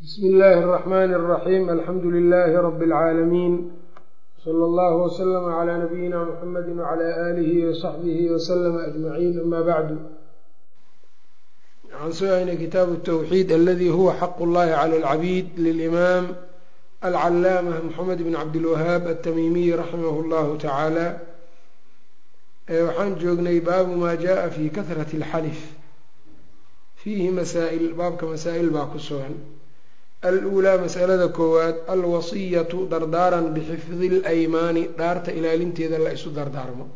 bsmi illaahi اraxmani اraxiim alxamdu lilaahi rabi اlcaalamiin sala allahu waslama calaa nabiyina muxamadi wacala aalihi wasaxbihi waslama ajmaciin ama bacdu waxaan soo haynay kitaabu tawxiid aladi huwa xaqu llahi cala alcabiid lilimaam alcalaamah moxamed bn cabdilwahaab altamiimiy raximah llahu tacaala waxaan joognay baabu maa jaءa fi kahrati اlxalif fiihi masaa'il baabka masaa-il baa ku sugan aluulaa masalada koowaad alwasiyatu dardaaran bixifdi اlaymaani dhaarta ilaalinteeda la isu dardaarmo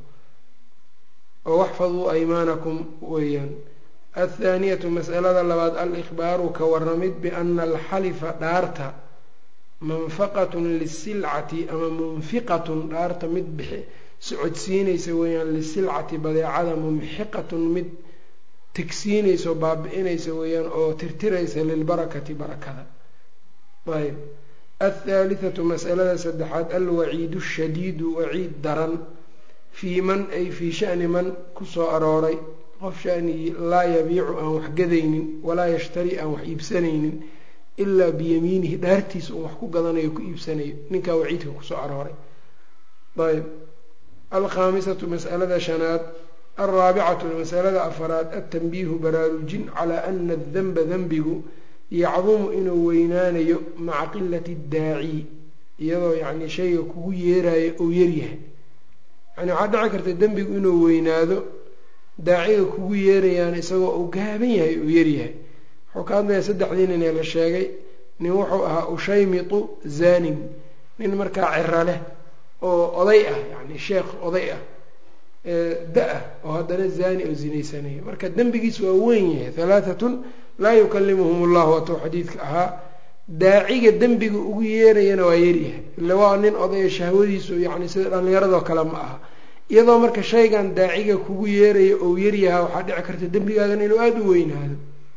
oo waxfaduu aymaanakum weeyaan athaaniyatu masalada labaad alikhbaaru ka waramid biana alxalifa dhaarta manfaqatun lisilcati ama munfiqatun dhaarta mid bixi socodsiinaysa weeyaan lisilcati badeecada mumxiqatun mid tegsiinaysa oo baabi-inaysa weeyaan oo tirtiraysa lilbarakati barakada ayb athaalithatu masalada saddexaad alwaciidu shadiidu waciid daran fii man ay fii shani man kusoo arooray qof shanigii laa yabiicu aan wax gadaynin walaa yashtari aan wax iibsanaynin ilaa biyamiinihi dhaartiisa uun wax ku gadanayo ku iibsanayo ninkaa waciidka kusoo arooray ayb alkhaamisatu masalada shanaad alraabicatu masalada afaraad altanbiihu baraarujin calaa ana adanba denbigu yacdumu inuu weynaanayo maca qilati daaci iyadoo yacni shayga kugu yeerayo ou yaryahay yani waxaa dhici karta dembigu inuu weynaado daaciga kugu yeerayaan isagoo uu gaaban yahay uu yaryahay wuxuu ka hadlayaa saddexdii nin ee la sheegay nin wuxuu ahaa ushaymitu zanin nin markaa ciro leh oo oday ah yani sheekh oday ah da-ah oo haddana zani oo zinaysanaya marka dembigiis waa weyn yahay halaatatun laa yukalimuhum ullahu watou xadiidka ahaa daaciga dembiga ugu yeerayana waa yaryahay ille waa nin odaya shahwadiisu yani sida dhallinyaradoo kale ma aha iyadoo marka shaygan daaciga kugu yeeraya ou yaryahaa waxaa dhici karta dembigaagan inuu aada u weynaado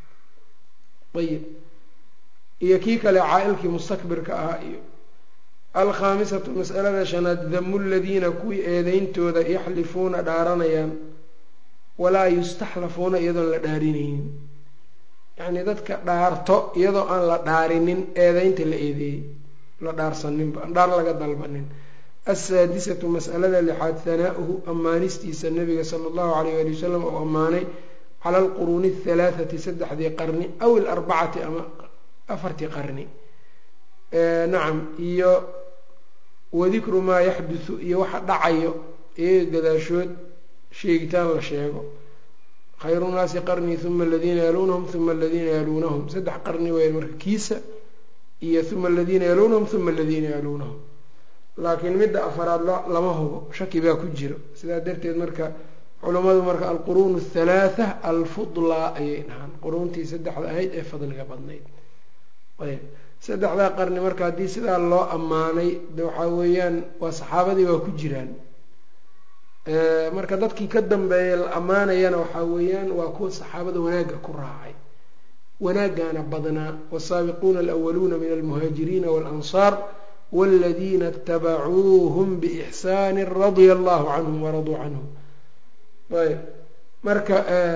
ayib iyo kii kale caa-ilkii mustakbirka ahaa iyo alkhaamisatu masalada shanaad damu ladiina kuwii eedeyntooda yaxlifuuna dhaaranayaan walaa yustaxlafuuna iyadoon la dhaarinaynin yacnii dadka dhaarto iyadoo aan la dhaarinin eedeynta la eedeeyey la dhaarsaninba aan dhaar laga dalbanin assaadisatu masalada lixaad hanaa-uhu ammaanistiisa nabiga sala allahu alayh ali wasalam oo ammaanay cala alquruuni athalaathati saddexdii qarni aw ilarbacati ama afartii qarni nacam iyo wadikru maa yaxduthu iyo waxa dhacayo iyaga gadaashood sheegitaan la sheego khayru nnaasi qarnii uma aladiina yaluunahum uma aladiina yaluunahum saddex qarni weyn marka kiisa iyo uma aladiina yaluunahum uma aladiina yaluunahum laakiin midda afaraad lama hubo shaki baa ku jiro sidaa darteed marka culammadu marka alquruun athalaatha alfudlaa ayay dhahaan quruuntii saddexda ahayd ee fadliga badnayd ayb saddexdaa qarni marka haddii sidaa loo ammaanay de waxaa weeyaan waa saxaabadii waa ku jiraan marka dadkii ka dambeeya la ammaanayana waxaa weeyaan waa kuwa saxaabada wanaagga ku raacay wanaaggaana badnaa wasaabiquuna alawaluuna min almuhaajiriina waalansaar waladiina itabacuuhum biixsaani radia allahu canhum waraduu canhum ayb marka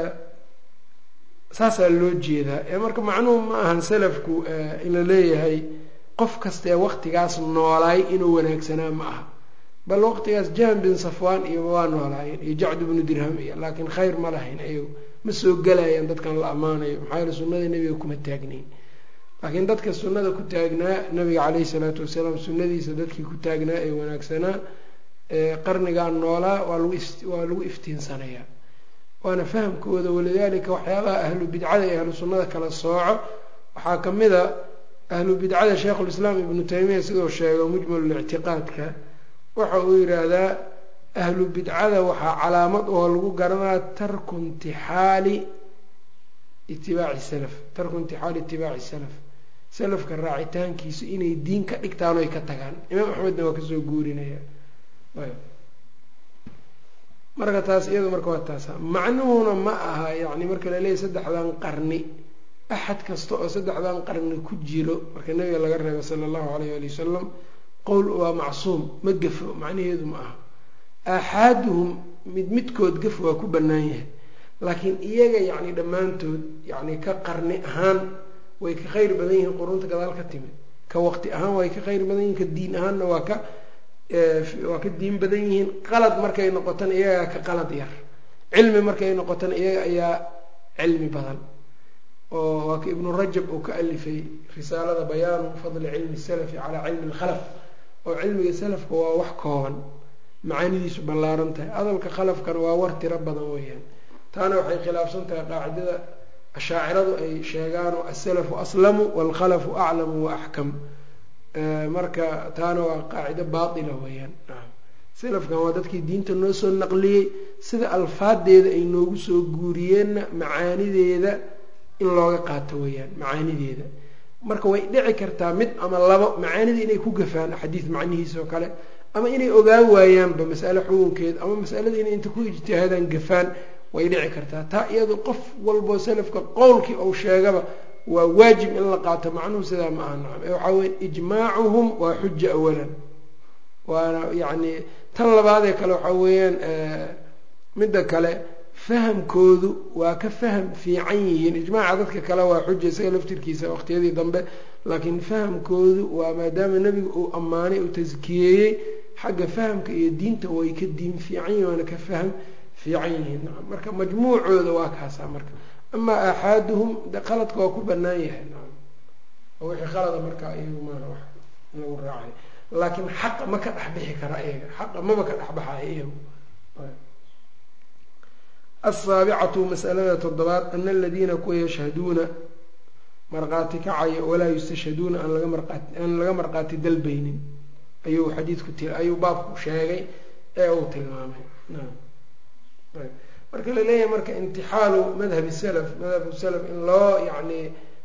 saasaa loo jeedaa ee marka macnuhu ma ahan salafku in la leeyahay qof kastaee waqtigaas noolaay inuu wanaagsanaa ma aha bal waqtigaas jahm bin safwaan iyo waa noolaayeen iyo jacd bnu dirham iyo laakiin khayr ma lahayn ayagu ma soo gelayaan dadkan la ammaanayo maxaa yeele sunnada nebiga kuma taagnayn laakiin dadka sunnada ku taagnaa nabiga caleyhi salaatu wasalaam sunnadiisa dadkii ku taagnaa ee wanaagsanaa qarnigan noolaa waa lagu waa lagu iftiinsanayaa waana fahamkooda walidaalika waxyaabaha ahlu bidcada iyo ahlu sunnada kala sooco waxaa ka mid a ahlu bidcada sheikhulislaam ibnu taymiya siduu sheego mujmalulictiqaadka waxa uu yidhaahdaa ahlu bidcada waxaa calaamad oo lagu garanaa tarku intixaali itibaaci salaf tarku intixaali itibaaci salaf salafka raacitaankiisu inay diin ka dhigtaan oy ka tagaan imaam axmedna waa kasoo guurinaya marka taas iyadu marka waa taasa macnuhuna ma aha yacni marka laleeyahy saddexdan qarni axad kasta oo saddexdan qarni ku jiro marka nabiga laga reebo sala allahu alayh ali wasalam qowl waa macsuum ma gafo macnaheedu ma aha aaxaaduhum mid midkood gaf waa ku bannaan yahay laakiin iyaga yacni dhammaantood yacni ka qarni ahaan way ka khayr badan yihiin qurunta gadaal ka timid ka waqti ahaan way ka khayr badan yihiin ka diin ahaanna waa ka waa ka diin badan yihiin qalad markay noqotana iyagaa ka qalad yar cilmi markay noqotana iyaga ayaa cilmi badan oo waa ka ibnu rajab uu ka alifay risaalada bayaanu fadli cilmi salafi calaa cilmi lkhalaf oo cilmiga salafka waa wax kooban macaanidiisu ballaaran tahay hadalka khalafkana waa war tiro badan weeyaan taana waxay khilaafsan tahay qaacidada ashaaciradu ay sheegaanoo asalafu aslamu waalkhalafu aclamu wa axkam marka taana waa qaacido baatila weeyaan salafkan waa dadkii diinta noo soo naqliyey sida alfaadeeda ay noogu soo guuriyeenna macaanideeda in looga qaato weeyaan macaanideeda marka way dhici kartaa mid ama labo macaanida inay ku gafaan xadiis macnihiisa oo kale ama inay ogaan waayaanba masale xukunkeeda ama masalada inay inta ku ijtihaadaan gafaan way dhici kartaa taa iyado qof walboo salafka qowlkii ou sheegaba waa waajib in la qaato macnuhu sidaa ma aha nacam ee waxaa weya ijmaacuhum waa xuja awalan waana yacni tan labaadee kale waxaa weeyaan midda kale fahamkoodu waa ka faham fiican yihiin ijmaaca dadka kale waa xuja isaga laftirkiisa waqtiyadii dambe laakiin fahamkoodu waa maadaama nebigu uu ammaanay uu taskiyeeyey xagga fahamka iyo diinta way ka diin fiican yihin waana ka faham fiican yihiin nacam marka majmuucooda waa kaasaa marka amaa aaxaaduhum de qaladka waa ku banaan yahay nacam oo wixii qalada markaa iyagu maaha wax in lagu raacay laakiin xaqa ma ka dhexbixi kara iyaga xaqa maba ka dhexbaxayo iyagu asaabicatu masalada toddobaad ana aladiina kuwa yashhaduuna marqaati kacaya walaa yustashhaduuna aan laga marqaati aan laga marqaati dalbaynin ayuu xadiidku ti ayuu baabku sheegay ee uu tilmaamay marka la leeyahay marka intixaalu madhabi salaf madhabu salaf in loo yacni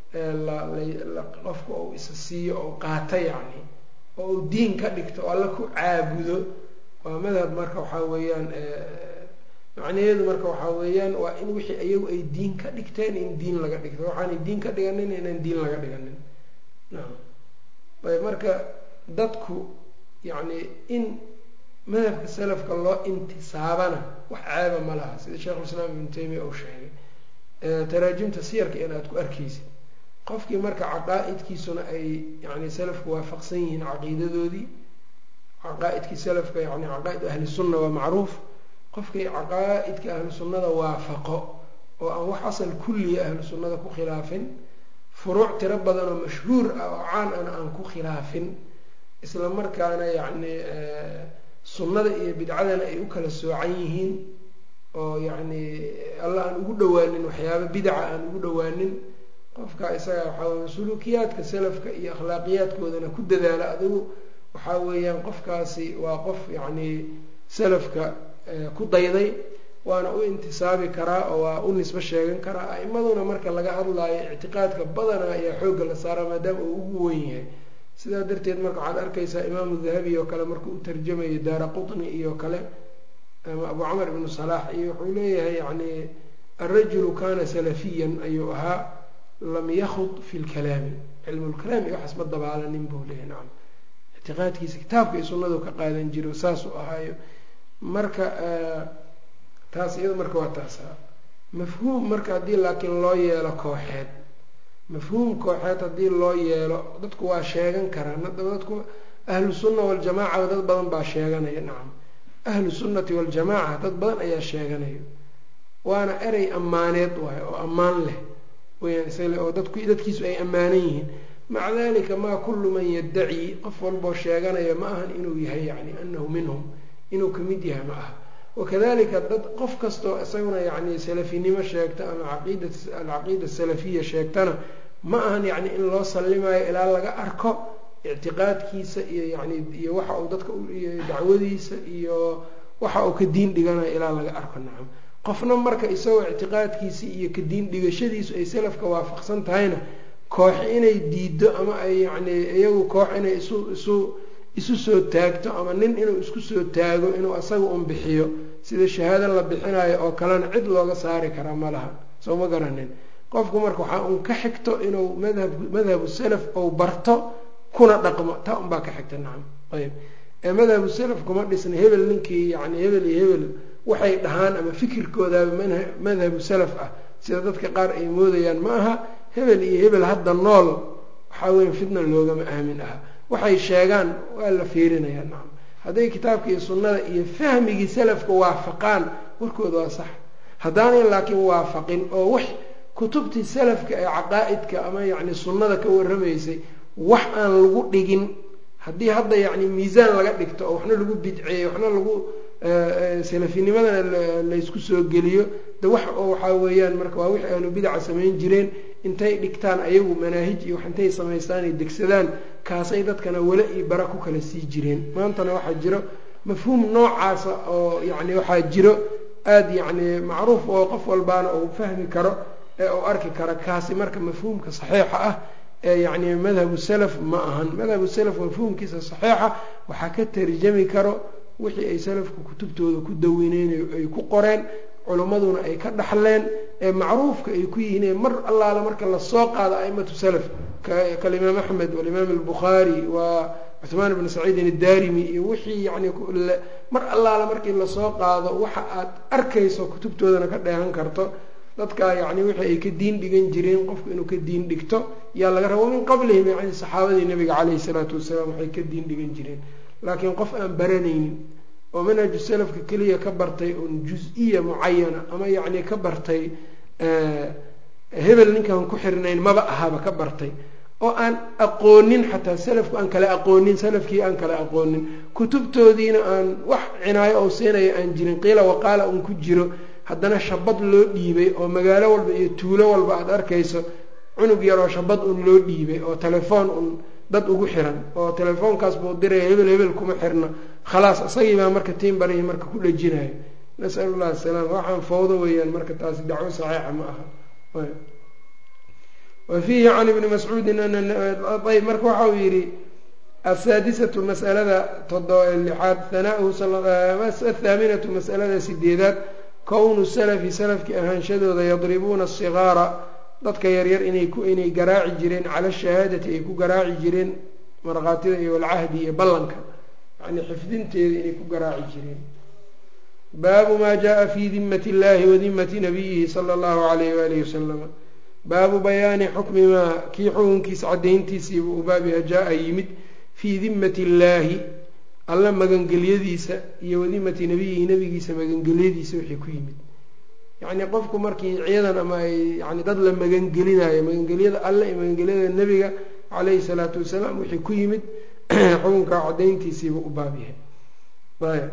qofka uu isa siiyo ou qaato yacni oo uu diin ka dhigto oo alla ku caabudo waa madhab marka waxaa weeyaan macnaheedu marka waxaa weeyaan waa in wixii iyagu ay diin ka dhigteen in diin laga dhigto waxaanay diin ka dhiganin inaan diin laga dhiganin nacam ayb marka dadku yacni in madhabka salafka loo intisaabana wax ceeba ma laha sida sheikhulislaam ibnu taymiya uu sheegay taraajimta siyarka in aad ku arkaysid qofkii marka caqaa-idkiisuna ay yani salafku waafaqsan yihiin caqiidadoodii caqaa-idkii salafka yani caqaa-id ahli sunna waa macruuf qofkii caqaa-idka ahlu sunnada waafaqo oo aan wax asal kulliya ahlu sunnada ku khilaafin furuuc tiro badan oo mashhuur ah oo caan ana aan ku khilaafin isla markaana yacni sunnada iyo bidcadana ay u kala soocan yihiin oo yacni alla aan ugu dhawaanin waxyaaba bidaca aan ugu dhawaanin qofka isaga waxaa weya suluukiyaadka salafka iyo akhlaaqiyaadkoodana ku dadaala adigu waxaa weeyaan qofkaasi waa qof yacni salafka ku dayday waana u intisaabi karaa oo waa u nisbo sheegan karaa a-imaduna marka laga hadlaayo ictiqaadka badana ayaa xoogga la saaraa maadaama uu ugu weyn yahay sidaa darteed marka waxaad arkaysaa imaamu dahabi oo kale markuu u tarjamayo daara qutni iyo kale ama abu camar ibnu salaax iyo wuxuu leeyahay yacni alrajulu kana salafiyan ayuu ahaa lam yakhud fi lkalaami cilmulkalaam iyo waxaas ma dabaalanin buu leeyahy nacam ictiqaadkiisa kitaabka iyo sunnadu ka qaadan jiro saasuu ahaayo marka taas iyada marka waa taasa mafhuum marka haddii laakiin loo yeelo kooxeed mafhuum kooxeed haddii loo yeelo dadku waa sheegan karaan haddaba dadku ahlu sunna waljamaaca dad badan baa sheeganaya nacam ahlu sunnati waljamaaca dad badan ayaa sheeganaya waana erey ammaaneed waayo oo ammaan leh weyaan isale oo dadku dadkiisu ay ammaanan yihiin maca dalika maa kullu man yaddaci qof walboo sheeganaya ma ahan inuu yahay yacni anahu minhum inuu kamid yahay ma aha wakadalika dad qof kastoo isaguna yacni salafinimo sheegta ama caqiida alcaqiida asalafiya sheegtana ma ahan yacni in loo sallimayo ilaa laga arko ictiqaadkiisa iyo yani iyo waxa uu dadka iyo dacwadiisa iyo waxa uu ka diin dhiganayo ilaa laga arko nacam qofna marka isagoo ictiqaadkiisi iyo ka diin dhigashadiisu ay salafka waafaqsan tahayna koox inay diido ama ay yacni iyagu koox inay isu isu isu soo taagto ama nin inuu isku soo taago inuu asaga un bixiyo sida shahaado la bixinayo oo kalena cid looga saari karaa ma laha soo ma garanin qofku marka waxaa uun ka xigto inuu madhab madhabu salaf ou barto kuna dhaqmo taa unbaa ka xigta nacam ayb ee madhabu salaf kuma dhisna hebel ninkii yani hebel iyo hebel waxay dhahaan ama fikirkoodaaba madhabu salaf ah sida dadka qaar ay moodayaan ma aha hebel iyo hebel hadda nool waxaa weya fitna loogama aamin aha waxay sheegaan waa la fiirinayaa nacam hadday kitaabka iyo sunnada iyo fahmigii salafka waafaqaan warkooda waa sax haddaanay laakiin waafaqin oo wax kutubtii salafka ee caqaa-idka ama yacni sunnada ka warramaysay wax aan lagu dhigin haddii hadda yacni miisaan laga dhigto oo waxna lagu bidceeyo waxna lagu salafinimadana laysku soo geliyo de wax oo waxaa weeyaan marka waa wixii ahlu bidaca samayn jireen intay dhigtaan ayagu manaahij iyo wax intay samaystaan ay degsadaan kaasay dadkana wala iyo bara ku kala sii jireen maantana waxaa jiro mafhuum noocaasa oo yacni waxaa jiro aada yacni macruuf oo qof walbaana uu fahmi karo ee uu arki karo kaasi marka mafhuumka saxiixa ah ee yacni madhabu salaf ma ahan madhabu salaf mafhuumkiisa saxiixa waxaa ka tarjami karo wixii ay salafku kutubtooda ku dawineyn ay ku qoreen culimmaduna ay ka dhaxleen ee macruufka ay ku yihiin ee mar allaala marka lasoo qaado aimatu salaf kalimaam axmed walimaam albukhaari wa cuhmaan ibn saciidin addarimi iyo wixii yani mar allaala markii lasoo qaado waxa aad arkayso kutubtoodana ka dheehan karto dadkaa yani wixii ay ka diin dhigan jireen qofku inuu ka diin dhigto yaa laga raba min qablihim yani saxaabadii nabiga caleyhi salaatu wasalaam waxay ka diin dhigan jireen laakiin qof aan baranaynin oo manhaju salafka keliya ka bartay un jus-iya mucayana ama yacni ka bartay hebel ninkaan ku xirnayn maba ahaba ka bartay oo aan aqoonin xataa salafku aan kala aqoonin salafkii aan kala aqoonin kutubtoodiina aan wax cinaayo oo siinaya aan jirin qiila waqaala un ku jiro haddana shabad loo dhiibay oo magaalo walba iyo tuulo walba aada arkayso cunug yaroo shabad un loo dhiibay oo telefoon un dad ugu xiran oo telefoonkaas buu diraya hebel hebel kuma xirna khalaas isagii baa marka tiin barihii marka ku dhajinayo nasalu llah asalaam waxaan fawdo weeyaan marka taasi dacwo saxiixa ma aha wa fiihi can ibni mascuudin ayb marka waxa uu yidhi asaadisatu masalada todo lixaad hanauhu athaaminatu masalada sideedaad kownu salafi salafki ahaanshadooda yadribuuna asigaara dadka yaryar inay ku inay garaaci jireen cala shahaadati ay ku garaaci jireen markhaatida iyo walcahdi iyo ballanka yani xifdinteeda inay ku garaaci jireen baabu maa jaa fi dimmati illahi wa dimmati nabiyihi sala allahu alayh waalihi wasalama baabu bayaani xukmi maa kii xukunkiisa caddayntiisiiba u baabiha jaa-a yimid fii dimmati illaahi alla magangelyadiisa iyo wadimmati nabiyihi nabigiisa magangelyadiisa wixii ku yimid yacni qofku markii ciidan ama ay yani dad la magangelinayo magangelyada alle iyo magangelyada nebiga caleyhi salaatu wasalaam wixii ku yimid xukunka caddayntiisiiba u baab yahay ayb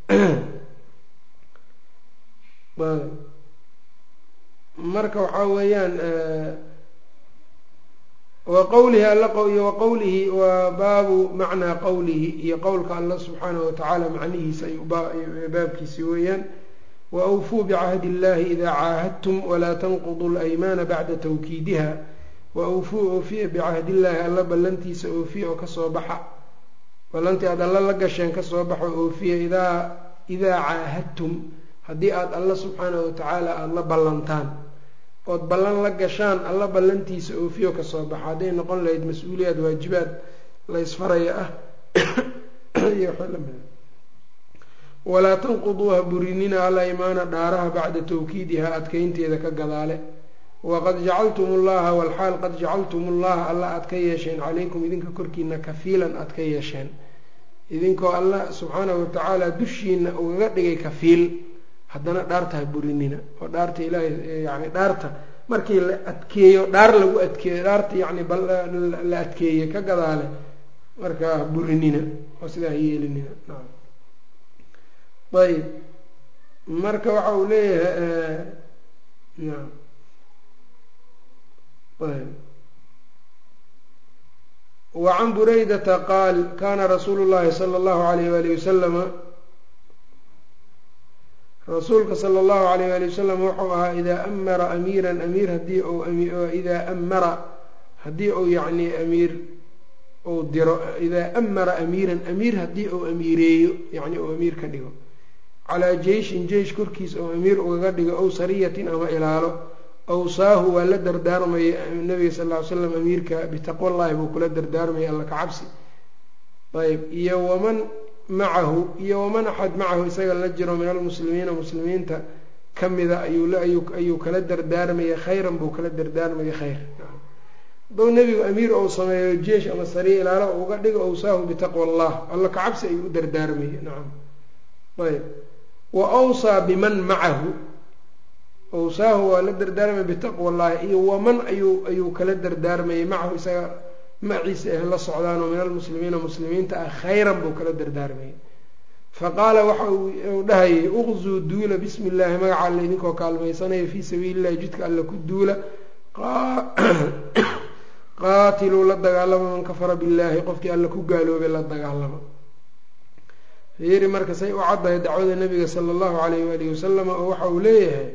ayb marka waxaa weeyaan wa qowlihi alla iyo wa qowlihi wa baabu macnaa qowlihi iyo qowlka alla subxaanahu watacaala macnihiisa ay baabkiisi weeyaan wa awfuu bicahdi illahi idaa caahadtum walaa tanquduu laymaana bacda tawkiidiha wa awfuu oofiya bicahdi illaahi alla ballantiisa oofiya oo kasoo baxa ballantii aada alla la gasheen kasoo baxo oofiya idaa idaa caahadtum haddii aada alla subxaanahu watacaala aada la ballantaan ood ballan la gashaan alla ballantiisa oofiyo kasoo baxa hadday noqon lahayd mas-uuliyaad waajibaad la ysfaraya ah iyo wxlamida walaa tanquduuha burinina alaymaana dhaaraha bacda tawkiidiha adkeynteeda ka gadaale waqad jacaltum ullaha walxaal qad jacaltum ullaha alla aad ka yeesheen calaykum idinka korkiina kafiilan aad ka yeesheen idinkoo alla subxaanahu watacaala dushiina ugaga dhigay kafiil haddana dhaartaha burinina oo dhaarta ilaahay yani dhaarta markii la adkeeyo dhaar lagu adkeeyo dhaarta yani la adkeeye ka gadaale markaa burinina oo sidaa yeelinina naam ayb marka waxa uu leeyahay naam ayb wacan buraydata qaal kana rasuulu llahi sala allahu alayh walihi wasalama rasuulka sala allahu alayh wali wasalam wuxuu ahaa idaa amara amiiran amiir haddii u idaa amara haddii uu yacni amiir uu diro idaa amara amiiran amiir haddii uu amiireeyo yacni uu amiir ka dhigo calaa jeyshin jeysh korkiis oo amiir ugaga dhigo ow sariyatin ama ilaalo awsaahu waa la dardaarmaya nabiga sal ll ly slam amiirka bitaqwallahi buu kula dardaarmaya alla ka cabsi ayb iyo waman macahu iyo waman axad macahu isaga la jiro min almuslimiina muslimiinta kamida ayuu kala dardaarmaya khayran buu kala dardaarmaya khayr hadduu nebigu amiir ou sameeyo jeesh ama sariya ilaalo uga dhigo awsaahu bitaqwa allah alla kacabsi ayuu u dardaarmaya nacam ayb wa awsaa biman macahu awsaahu waa la dardaarmaya bitaqwa allahi iyo waman ayuu ayuu kala dardaarmayay macahu isaga maciisa ah la socdaanoo min almuslimiina muslimiinta ah khayran buu kala dardaarmayay faqaala waxa uu dhahayay uqzuu duula bismi illaahi magaca alle idinkoo kaalmaysanaya fii sabiili illahi jidka alle ku duula qaatiluu la dagaalama man kafara billaahi qofkii alle ku gaaloobay la dagaalama fiiri marka say u caddahay dacwada nabiga sala allahu alayh waalihi wasalam oo waxa uu leeyahay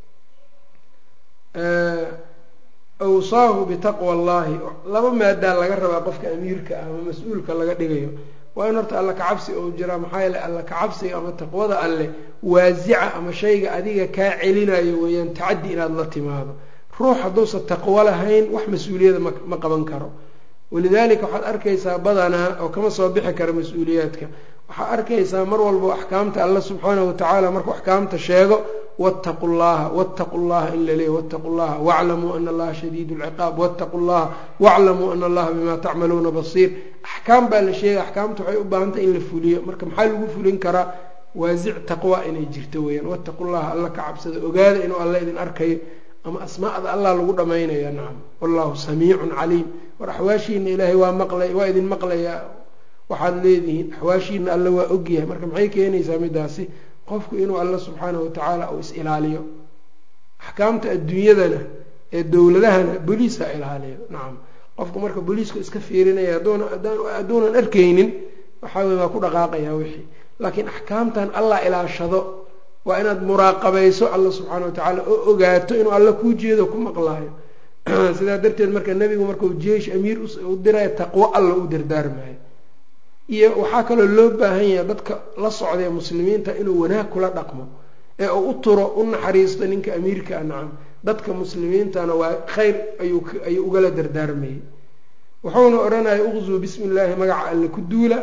awsaahu bitaqwa allahi laba maadaa laga rabaa qofka amiirka ah ama mas-uulka laga dhigayo waa in horta alla kacabsi ou jiraa maxaa yeele alla kacabsiga ama taqwada alle waasica ama shayga adiga kaa celinayo weeyaan tacaddi inaad la timaado ruux hadduusan taqwo lahayn wax mas-uuliyada ma qaban karo walidaalika waxaad arkaysaa badanaa oo kama soo bixi kara mas-uuliyaadka waxaad arkaysaa mar walba axkaamta alla subxaanahu watacaala markuu axkaamta sheego wattaqu llaha wattaqu llaha in la leeya wattaqu llaha waclamuu ana allaha shadiidu lciqaab wattaqu llaha waclamuu ana allaha bimaa tacmaluuna basiir axkaam baa la sheegay axkaamta waxay u baahantay in la fuliyo marka maxaa lagu fulin karaa waasic taqwa inay jirto weeyaan wattaqu llaha alla ka cabsada ogaada inuu alla idin arkayo ama asmaa'da allah lagu dhamaynaya nacam wallahu samiicun caliim war axwaashiina ilaahay waa maqlay waa idin maqlayaa waxaad leedihiin axwaashiina alla waa ogyahay marka maxay keenaysaa midaasi qofku inuu alla subxaanahu watacaala uu is-ilaaliyo axkaamta adduunyadana ee dowladahana boliisa ilaaliyo nacam qofku marka boliisku iska fiirinaya hadduunan arkaynin waxaa wey waa ku dhaqaaqayaa wixii laakiin axkaamtan allah ilaashado waa inaad muraaqabayso alla subxaana watacaala oo ogaato inuu alla kuu jeedo ku maqlaayo sidaa darteed marka nebigu markuu jeesh amiir u diraya taqwo alla u dardaarmayo iyo waxaa kaloo loo baahan yahay dadka la socdae muslimiinta inuu wanaag kula dhaqmo ee uu u turo u naxariisto ninka amiirka a nacam dadka muslimiintana waa khayr ayuu ugala dardaarmayay wuxuuna odhanaya uqzuu bismi illaahi magaca alle ku duula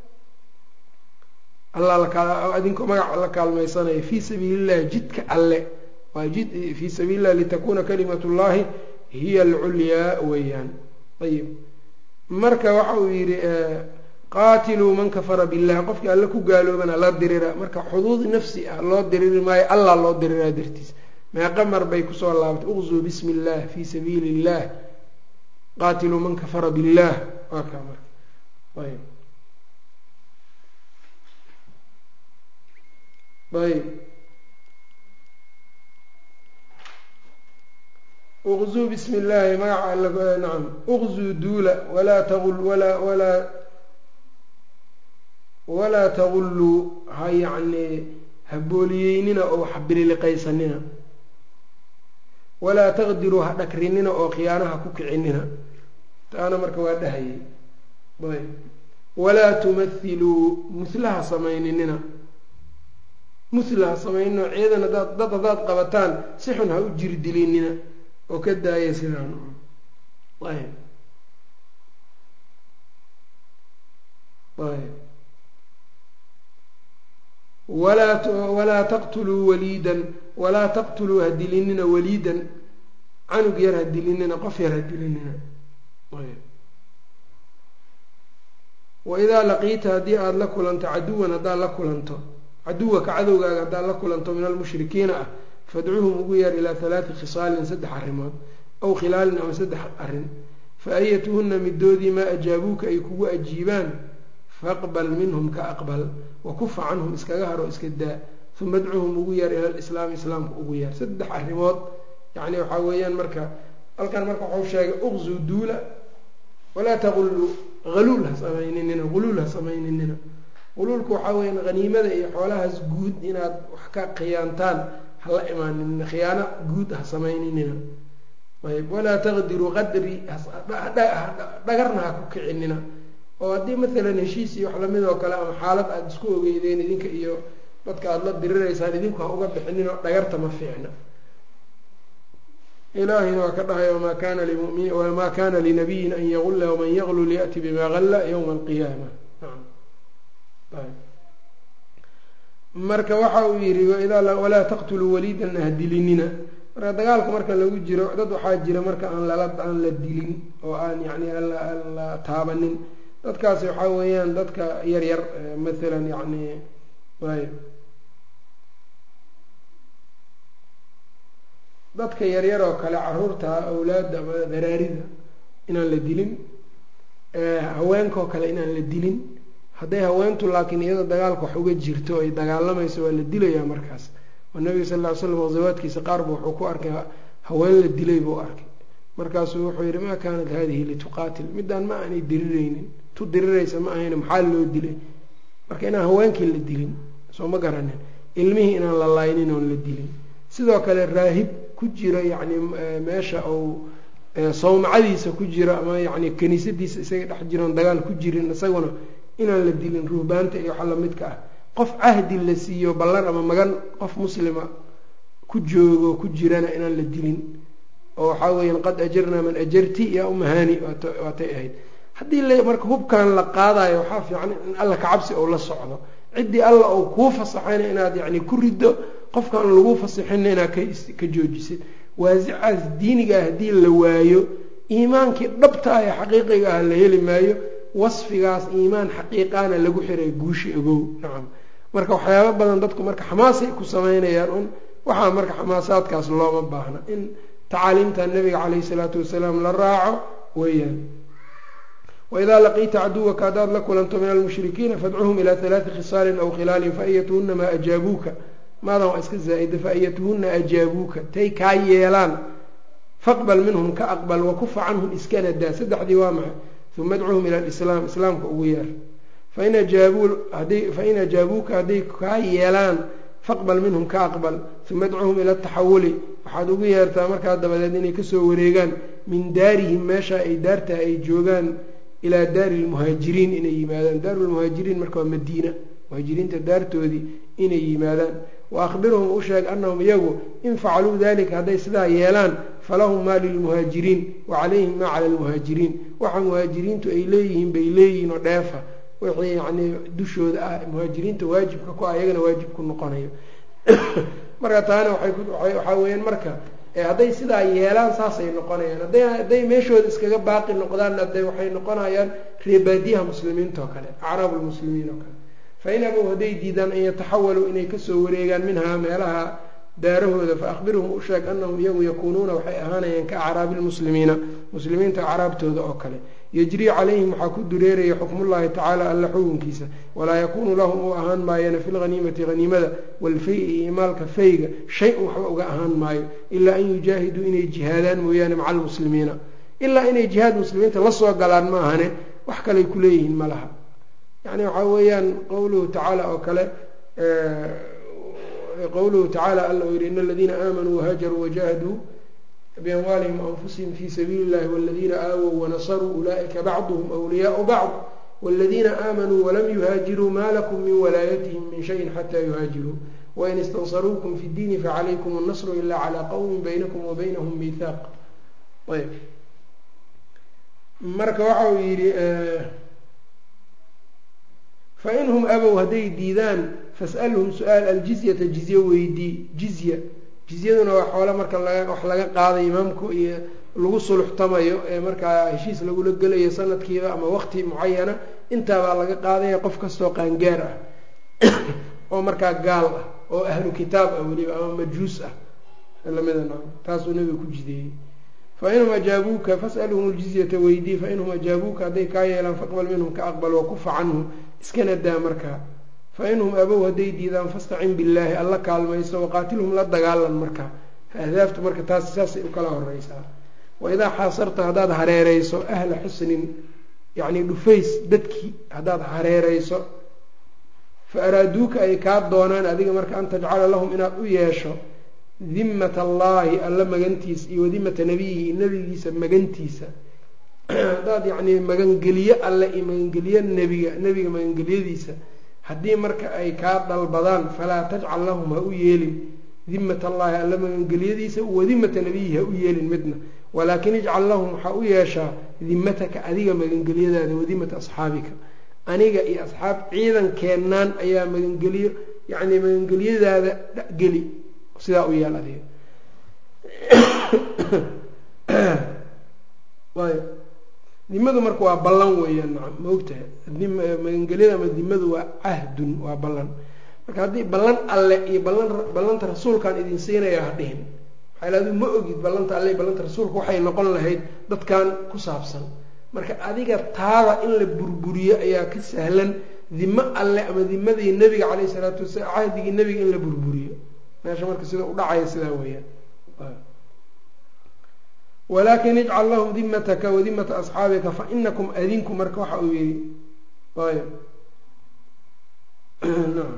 adinko magaca la kaalmaysanaya fii sabiili illahi jidka alle waa jid fii sabiili illahi litakuna kalimat llahi hiya alculyaa weeyaan ayib marka waxa uu yidhi qaatiluu man kafara billah qofkii alle ku gaaloobana la dirira marka xuduud nafsi ah loo diriri maayo allah loo diriraa dartiis meeqa mar bay kusoo laabatay uqzuu bismi illah fii sabiili illah qaatiluu man kafara billah waa kaa marka ayb ayb uqzuu bismi illaahi magaca all nacam uqzuu duula walaa taqul walaa walaa walaa tagulluu ha yacnii habooliyeynina oo waxbililiqaysanina walaa taqdiruu ha dhakrinina oo khiyaanaha ku kicinina taana marka waa dhahayay ayb walaa tumathiluu muslaha samayninina musla ha samaynina ciidan hadaad dad haddaad qabataan si xun ha u jirdilinina oo ka daaya sidaan ayb ayb walaa walaa taqtuluu waliidan walaa taqtuluu ha dilinina waliidan canug yar ha dilinina qof yar ha dilinina ayb waidaa laqiita haddii aada la kulanto caduwan haddaad la kulanto caduwaka cadowgaaga haddaad la kulanto min almushrikiina ah fadcuhum ugu yeer ilaa halaati khisaalin saddex arrimood aw khilaalin ama saddex arrin fa ayatuhunna midoodii maa ajaabuuka ay kugu ajiibaan faqbal minhum ka aqbal wa kufa canhum iskaga haro iska daa uma adcuhum ugu yeer ila lislaami islaamka ugu yeer saddex arrimood yacni waxaa weeyaan marka halkan marka waxau sheegay uqzuu duula walaa taquluu haluul ha samayninina huluul ha samayninina huluulka waxaa weyaan haniimada iyo xoolahaas guud inaad wax ka khiyaantaan hala imaaninina khiyaano guud ha samayninina ayb walaa taqdiruu qadri dhagarna ha ku kicinina oo haddii maalan heshiis iyo wax lamid oo kale ama xaalad aada isku ogeydeen idinka iyo dadka aada la diriraysaan idinku ha uga bixinin oo dhagarta ma fiicna ilaahina waa ka dhahay wamaa kana limumin wamaa kana linabiyin an yagulla waman yaglul ya'ti bima galla yowma alqiyaama marka waxa uu yihi walaa taqtuluu waliidan ha dilinina marka dagaalka marka lagu jiro dad waxaa jira marka aan lala aan la dilin oo aan yacni aan la taabanin dadkaasi waxaa weeyaan dadka yar yar mathalan yacni ayb dadka yaryar oo kale caruurta awlaadda ama daraarida inaan la dilin haweenkaoo kale inaan la dilin hadday haweentu laakiin iyada dagaalka wax uga jirto ay dagaalamayso waa la dilayaa markaas oo nabiga sal ll ly slam ghasawaadkiisa qaarba wuxuu ku arkay haween la dilay buu arkay markaasuu wuxuu yidhi maa kaanat hadihi lituqaatil midaan ma aanay diriraynin tu diriraysa ma ahayn maxaa loo dilay marka inaan haweenkii la dilin soo ma garanin ilmihii inaan la laynin oon la dilin sidoo kale raahib ku jira yacni meesha uu sawmacadiisa ku jira ama yacni kaniisadiisa isaga dhex jiroon dagaal ku jirin isaguna inaan la dilin ruhbaanta iyo waxa lamidka ah qof cahdi la siiyo ballan ama magan qof muslima ku joogo ku jirana inaan la dilin oo waxaa weeyaan qad ajarnaa man ajarti yaa umahani waatay ahayd haddii marka hubkan la qaadayo waxaa fiican in alla kacabsi ou la socdo ciddii alla ou kuu fasaxayna inaad yacni ku riddo qofkaan lagu fasixinna inaad ka joojisid waasicaas diiniga ah haddii la waayo iimaankii dhabta ah ee xaqiiqiga ah la heli maayo wasfigaas iimaan xaqiiqaana lagu xiray guushi ogow nacam marka waxyaaba badan dadku marka xamaasay ku sameynayaan un waxaa marka xamaasaadkaas looma baahna in tacaaliimta nabiga caleyhi salaatu wasalaam la raaco weeyaan waidaa laqiita caduwaka haddaad la kulanto min almushrikiina fadcuhum ilaa halaati khisaalin aw khilaalin faayatuhuna maa ajaabuuka maadan waa iska zaa'ida faayatuhuna ajaabuuka tay kaa yeelaan faqbal minhum ka aqbal wakufa canhum iskana daa saddexdii waa maxay uma adcuhum ila alislaam islaamka ugu yeer fain ajaabuu fain ajaabuuka hadday kaa yeelaan faqbal minhum ka aqbal uma adcuhum ila ataxawuli waxaad ugu yeertaa markaa dabadeed inay kasoo wareegaan min daarihim meesha ay daartaa ay joogaan ilaa daari lmuhaajiriin inay yimaadaan daarulmuhaajiriin marka waa madiina muhaajiriinta daartoodii inay yimaadaan wa akhbirhum u sheeg annahum iyagu in facaluu dalika hadday sidaa yeelaan falahum maa lilmuhaajiriin wa calayhim maa cala almuhaajiriin waxa muhaajiriintu ay leeyihiin bay leeyihiin oo dheefa wixii yacnii dushooda ah muhaajiriinta waajibka ku ah iyagana waajib ku noqonayo marka taana waxaa weeyaan marka hadday sidaa yeelaan saasay noqonayaan hadday meeshooda iskaga baaqi noqdaan ade waxay noqonayaan reebaadiyaha muslimiinta oo kale acraabu lmuslimiin oo kale fain abow hadday diidaan an yataxawaluu inay kasoo wareegaan minhaa meelaha daarahooda fa akhbirhum u sheeg annahum iyagu yakuunuuna waxay ahaanayaan ka acraabi lmuslimiina muslimiinta acraabtooda oo kale yajrii calayhim waxaa ku dureeraya xukmullahi tacaala alla xukunkiisa walaa yakuunu lahum u ahaan maayana fi lhaniimati haniimada walfay iyo imaalka fayga shay-un waxba uga ahaan maayo ilaa an yujaahiduu inay jihaadaan mooyaane maca almuslimiina ilaa inay jihaad muslimiinta la soo galaan ma ahane wax kaley ku leeyihiin ma laha yani waxaa weeyaan qowluhu tacaala oo kale qowluhu tacaala alla uu yihi in aladiina aamanuu wahaajaruu wajahaduu biamwaalihim waanfusihim fi sabiili illahi waladiina aawow wanasaruu ulaa'ika bacduhum wliyaau bacd wاladiina aamanuu walam yuhaajiruu ma lakum min walaayatihim min shayin xata yuhaajiruu wain istansaruukum fi اddiini facalaykum اnnasru ila calى qowmi baynakum wa baynahum miihaaq ayb marka waxa uu yidhi fainhum abow hadday diidaan fas'alhum su-aal aljizyata jizye weydii jizya jizyaduna waa xoole marka wax laga qaaday imaamku iyo lagu suluxtamayo ee markaa heshiis lagula gelayo sanadkiiba ama waqti mucayana intaabaa laga qaadaya qof kastoo qaangaar ah oo markaa gaal ah oo ahlu kitaab ah weliba ama majuus ah lamida no taasuu nabiga ku jideeyey fainhum ajaabuuka fas'alhum ljizyata weydii fainhum ajaabuuka hadday kaa yeelaan faqbal minhum ka aqbal wakufa canhum iskana daa markaa fainhum abow hadday diidaan fastacin billaahi alla kaalmayso waqaatilhum la dagaalan markaa ahdaaftu marka taas saasay u kala horeysaa waidaa xaasarta haddaad hareereyso ahla xusnin yacni dhufays dadkii haddaad hareereyso fa araaduuka ay kaa doonaan adiga marka an tajcala lahum inaad u yeesho dimmata allaahi alla magantiisa iyo wadimata nabiyihi nabigiisa magantiisa haddaad yacnii magangeliyo alle iyo magangeliyo nebiga nebiga magangelyadiisa haddii marka ay kaa dalbadaan falaa tajcal lahum ha u yeelin dimat allaahi alla magangelyadiisa wadimata nabiyihi ha u yeelin midna walaakin ijcal lahum waxaa u yeeshaa dimataka adiga magangelyadaada wadimata asxaabika aniga iyo asxaab ciidankeenaan ayaa magangeliyo yacni magangelyadaada geli sidaa u yeel adiga ayb dimadu marka waa ballan weeyaan nacam maogtahay magangelyada ama dimadu waa cahdun waa ballan marka haddii ballan alle iyo ballan ballanta rasuulkaan idin siinaya ha dhihin maxaa adu ma ogid ballanta alle iyo ballanta rasuulka waxay noqon lahayd dadkan ku saabsan marka adiga taada in la burburiyo ayaa ka sahlan dimo alle ama dimadii nebiga caleyhi isalaatu wasalaam cahdigii nebiga in la burburiyo meesha marka sida u dhacaya sidaa weeyaan walaakin ijcal lahum dimataka wa dimata asxaabika fa inakum adinku marka waxa uu yihi ayb naam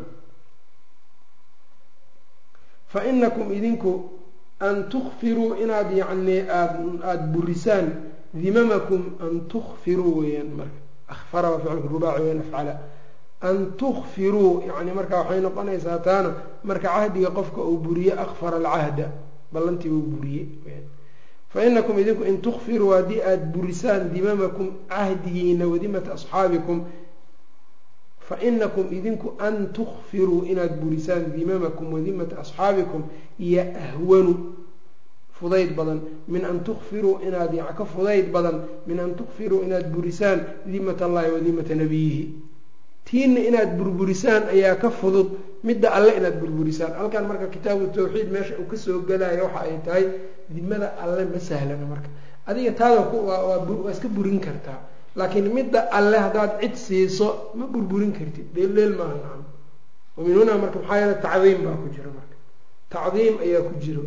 fa inakum idinku an tukfiruu inaad yacni aad aada burisaan dimamakum an tukfiruu weeyaan marka akfara waa ficilka rubaaci weyan afcala an tukfiruu yani marka waxay noqonaysaa taana marka cahdiga qofka uu buriye akfara alcahda ballantii uu buriye fa inakum idinku in tukfiruu haddii aada burisaan dimamakum cahdigiina wadimata asxaabikum fa inakum idinku an tukfiruu inaad burisaan dimamakum wadimata asxaabikum iyo ahwanu fudayd badan min an tukfiruu inaad ka fudayd badan min an tukfiruu inaad burisaan dimat allahi wadimata nabiyihi tiina inaad burburisaan ayaa ka fudud midda alle inaad burburisaan halkan marka kitaabu tawxiid meesha uu kasoo gelayo waxa ay tahay dimada alle ma sahlana marka adiga taada waa iska burin kartaa laakiin midda alle haddaad cid siiso ma burburin kartid dheelleel maaha nacam wa min hunaa marka maxaa yeele tacdiim baa ku jira marka tacdiim ayaa ku jiro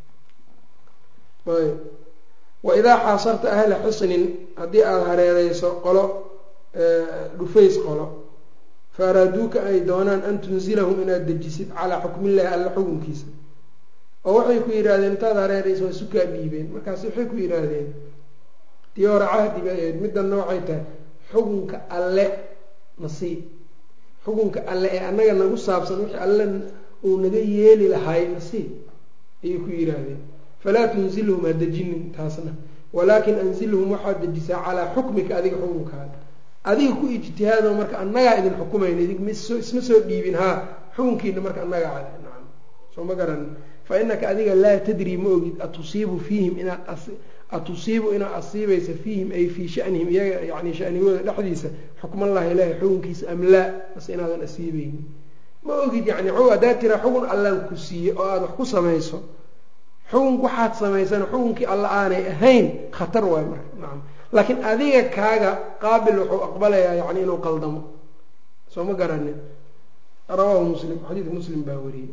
ayb wa idaa xaasarta ahla xusnin haddii aada hareereyso qolo dhufays qolo fa araaduuka ay doonaan an tunzilahum inaad dejisid calaa xukmillahi alla xukunkiisa oo waxay ku yidhaahdeen intaad hareereyso waa sukaa dhiibeen markaas waxay ku yidhaahdeen tii hore cahdi bay ahayd middanna waxay tahay xukunka alle nasii xukunka alle ee annaga nagu saabsan wixii alle uu naga yeeli lahaay nasii ayay ku yidhaahdeen falaa tunzilhum ha dejinin taasna walaakin anzilhum waxaad dejisaa calaa xukmika adiga xukunkaada adiga ku ijtihaado marka annagaa idin xukumayna idinso isma soo dhiibin haa xukunkiina marka annagaa cale nacam soo ma garan fa inaka adiga laa tadri ma ogid atusiibu fiihim inaad atusiibu inaad asiibaysa fiihim ay fii shanihim iyaga yani shanigooda dhexdiisa xukmallahi ilaahi xukunkiisa am laa base inaadan asiibaynin ma ogid yani haddaad tiraa xukun allaan ku siiye oo aada wax ku samayso xukun waxaad samaysana xukunkii alla aanay ahayn khatar waay marka nacam laakiin adiga kaaga qaabil wuxuu aqbalayaa yani inuu qaldamo soo ma garanin rawaahu muslim xadiidka muslim baa wariyey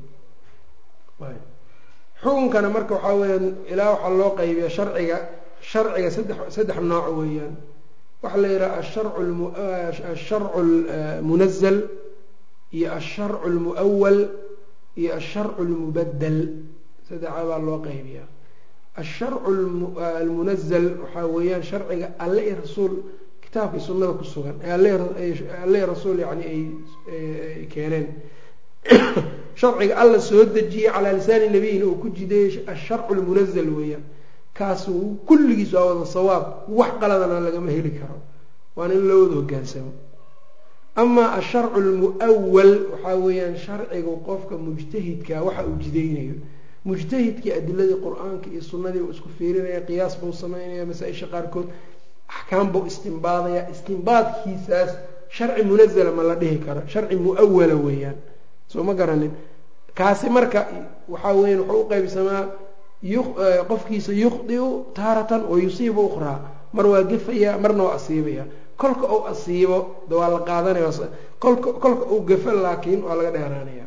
xukunkana marka waxaa weyaan ilaa waxaa loo qaybiya sharciga sharciga saddex saddex nooc weeyaan waxaa la yidhaha asharcu lmunazal iyo asharcu lmuawal iyo asharcu lmubadel saddexaa baa loo qaybiya asharcu almunazal waxaa weeyaan sharciga alle i rasuul kitaabkii sunnada ku sugan ee alle rasuul yani ay keeneen sharciga alla soo dejiyey calaa lisaani nabiyina uu ku jideeyey asharcu lmunazal weeyaan kaas kulligiis waa wada sawaab wax qaladana lagama heli karo waana in loo wada hogaansamo amaa asharcu lmuawal waxaa weeyaan sharcigu qofka mujtahidka waxa uu jideynayo mujtahidkii adiladii qur-aanka iyo sunnadii uu isku fiirinaya qiyaas buu sameynaya masaa-isha qaarkood axkaam buu istimbaadaya istimbaadkiisaas sharci munazala ma la dhihi karo sharci muawala weeyaan soo ma garanin kaasi marka waxaa weyan wuxuu u qaybsamaa qofkiisa yukhdiu taaratan wa yusiibu ukhraa mar waa gefaya marna waa asiibaya kolka uu asiibo de waa la qaadanaya kolka kolka uu gafo laakiin waa laga dheeraanaya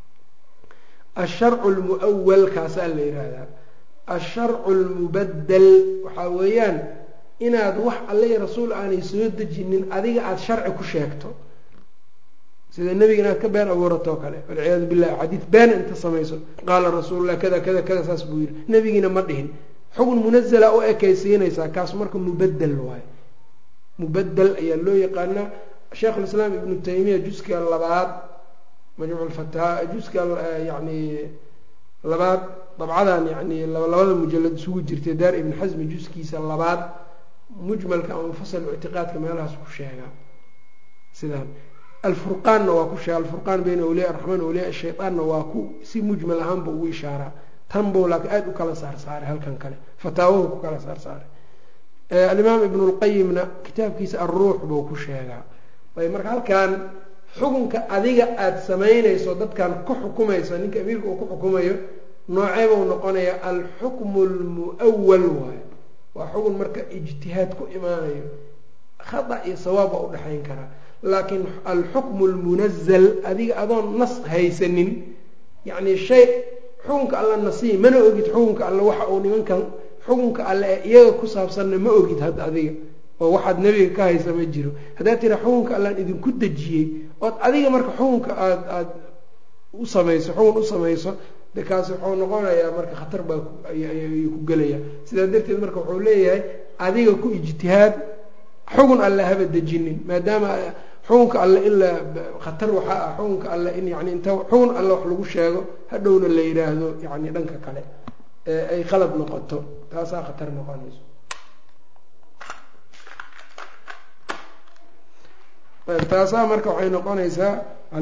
asharcu lmuawal kaasaa la yihahdaa asharcu lmubadel waxaa weeyaan inaad wax alle rasuul aanay soo dejinin adiga aada sharci ku sheegto sida nebiga inaad ka been abuuratoo kale walciyaadu billahi xadiid been inta samayso qaala rasuululah kada kada kada saas buu yihi nebigiina ma dhihin xugun munazala u ekaysiinaysaa kaas marka mubadel waayo mubadel ayaa loo yaqaanaa sheikhulislaam ibnu taymiya juska labaad majmuuc lfataha juska yani labaad dabcadan yani labada mujalad isugu jirtay daar ibn xasmi juskiisa labaad mujmalka ama mufasal ictiqaadka meelahaas ku sheegaa sidaan alfurqaanna waa ku sheega alfurqaan bayna awliya araxmaan awliya shaydaanna waa ku si mujmal ahaanba ugu ishaaraa tan buu laakiin aada u kala saarsaaray halkan kale fataawahu ku kala saarsaaray alimaam ibnu lqayimna kitaabkiisa alruux buu ku sheegaa ayb marka halkan xukunka adiga aada samaynayso dadkan ku xukumayso ninka amiirka uu ku xukumayo noocee buu noqonayaa alxukmu lmu'awal waayo waa xukun marka ijtihaad ku imaanayo khata iyo sawaab waa udhexayn karaa laakiin alxukmu lmunazal adiga adoon nas haysanin yacni shay xukunka alla nasiib mana ogid xukunka alle waxa uu nimankan xukunka alle ee iyaga ku saabsanna ma ogid hadda adiga oo waxaad nebiga ka haysa ma jiro haddaad tira xukunka allaan idinku dejiyey ood adiga marka xukunka aad aada u samayso xukun u samayso de kaasi wuxuu noqonayaa marka khatar baa ayuu ku gelaya sidaa darteed marka wuxuu leeyahay adiga ku ijtihaad xugun alle haba dejinin maadaama xukunka alle ilaa khatar waxaa ah xukunka alle in yani inta xugun alle wax lagu sheego hadhowna la yidhaahdo yani dhanka kale ee ay qalad noqoto taasaa khatar noqonayso taasaa marka waxay noqonaysaa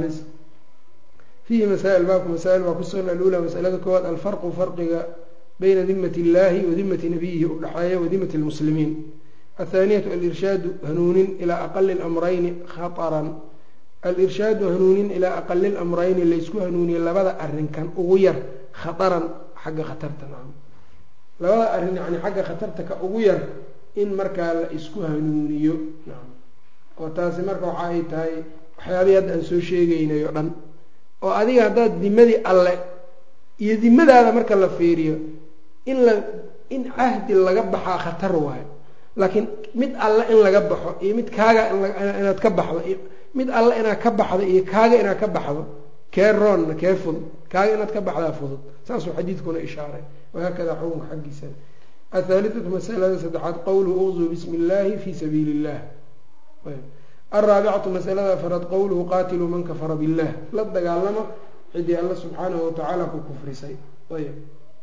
fiihi masaa'il baabku masaa'il baa ku sugan alula masalada koowaad alfarqu farqiga bayna dimat illahi wa dimati nabiyihi u dhexeeya wa dimati lmuslimiin athaaniyatu alirshaadu hanuunin ilaa aqali lamrayni khataran alirshaadu hanuunin ilaa aqali lamrayni laysku hanuuniye labada arrinkan ugu yar khataran xagga khatarta nacam labada arrin yani xagga khatarta ka ugu yar in markaa la isku hanuuniyo nacam oo taasi marka waxa ay tahay waxyaabihii hadda aan soo sheegeynay o dhan oo adiga haddaad dimadii alle iyo dimadaada marka la fiiriyo in la in cahdi laga baxaa khatar waayo laakiin mid alle in laga baxo iyo mid kaaga inaad ka baxdo iyo mid alle inaad ka baxdo iyo kaaga inaad ka baxdo kee roonna kee fudud kaaga inaad ka baxdaa fudud saasuu xadiidkuna ishaaray wahaakada xukunka xaggiisa athaalithatu masalada saddexaad qowluhu uqzuu bismi illaahi fii sabiili illah alraabicatu masalada afaraad qowluhu qaatiluu man kafara billah la dagaalamo cidii alla subxaanahu watacaala ku kufrisay ayb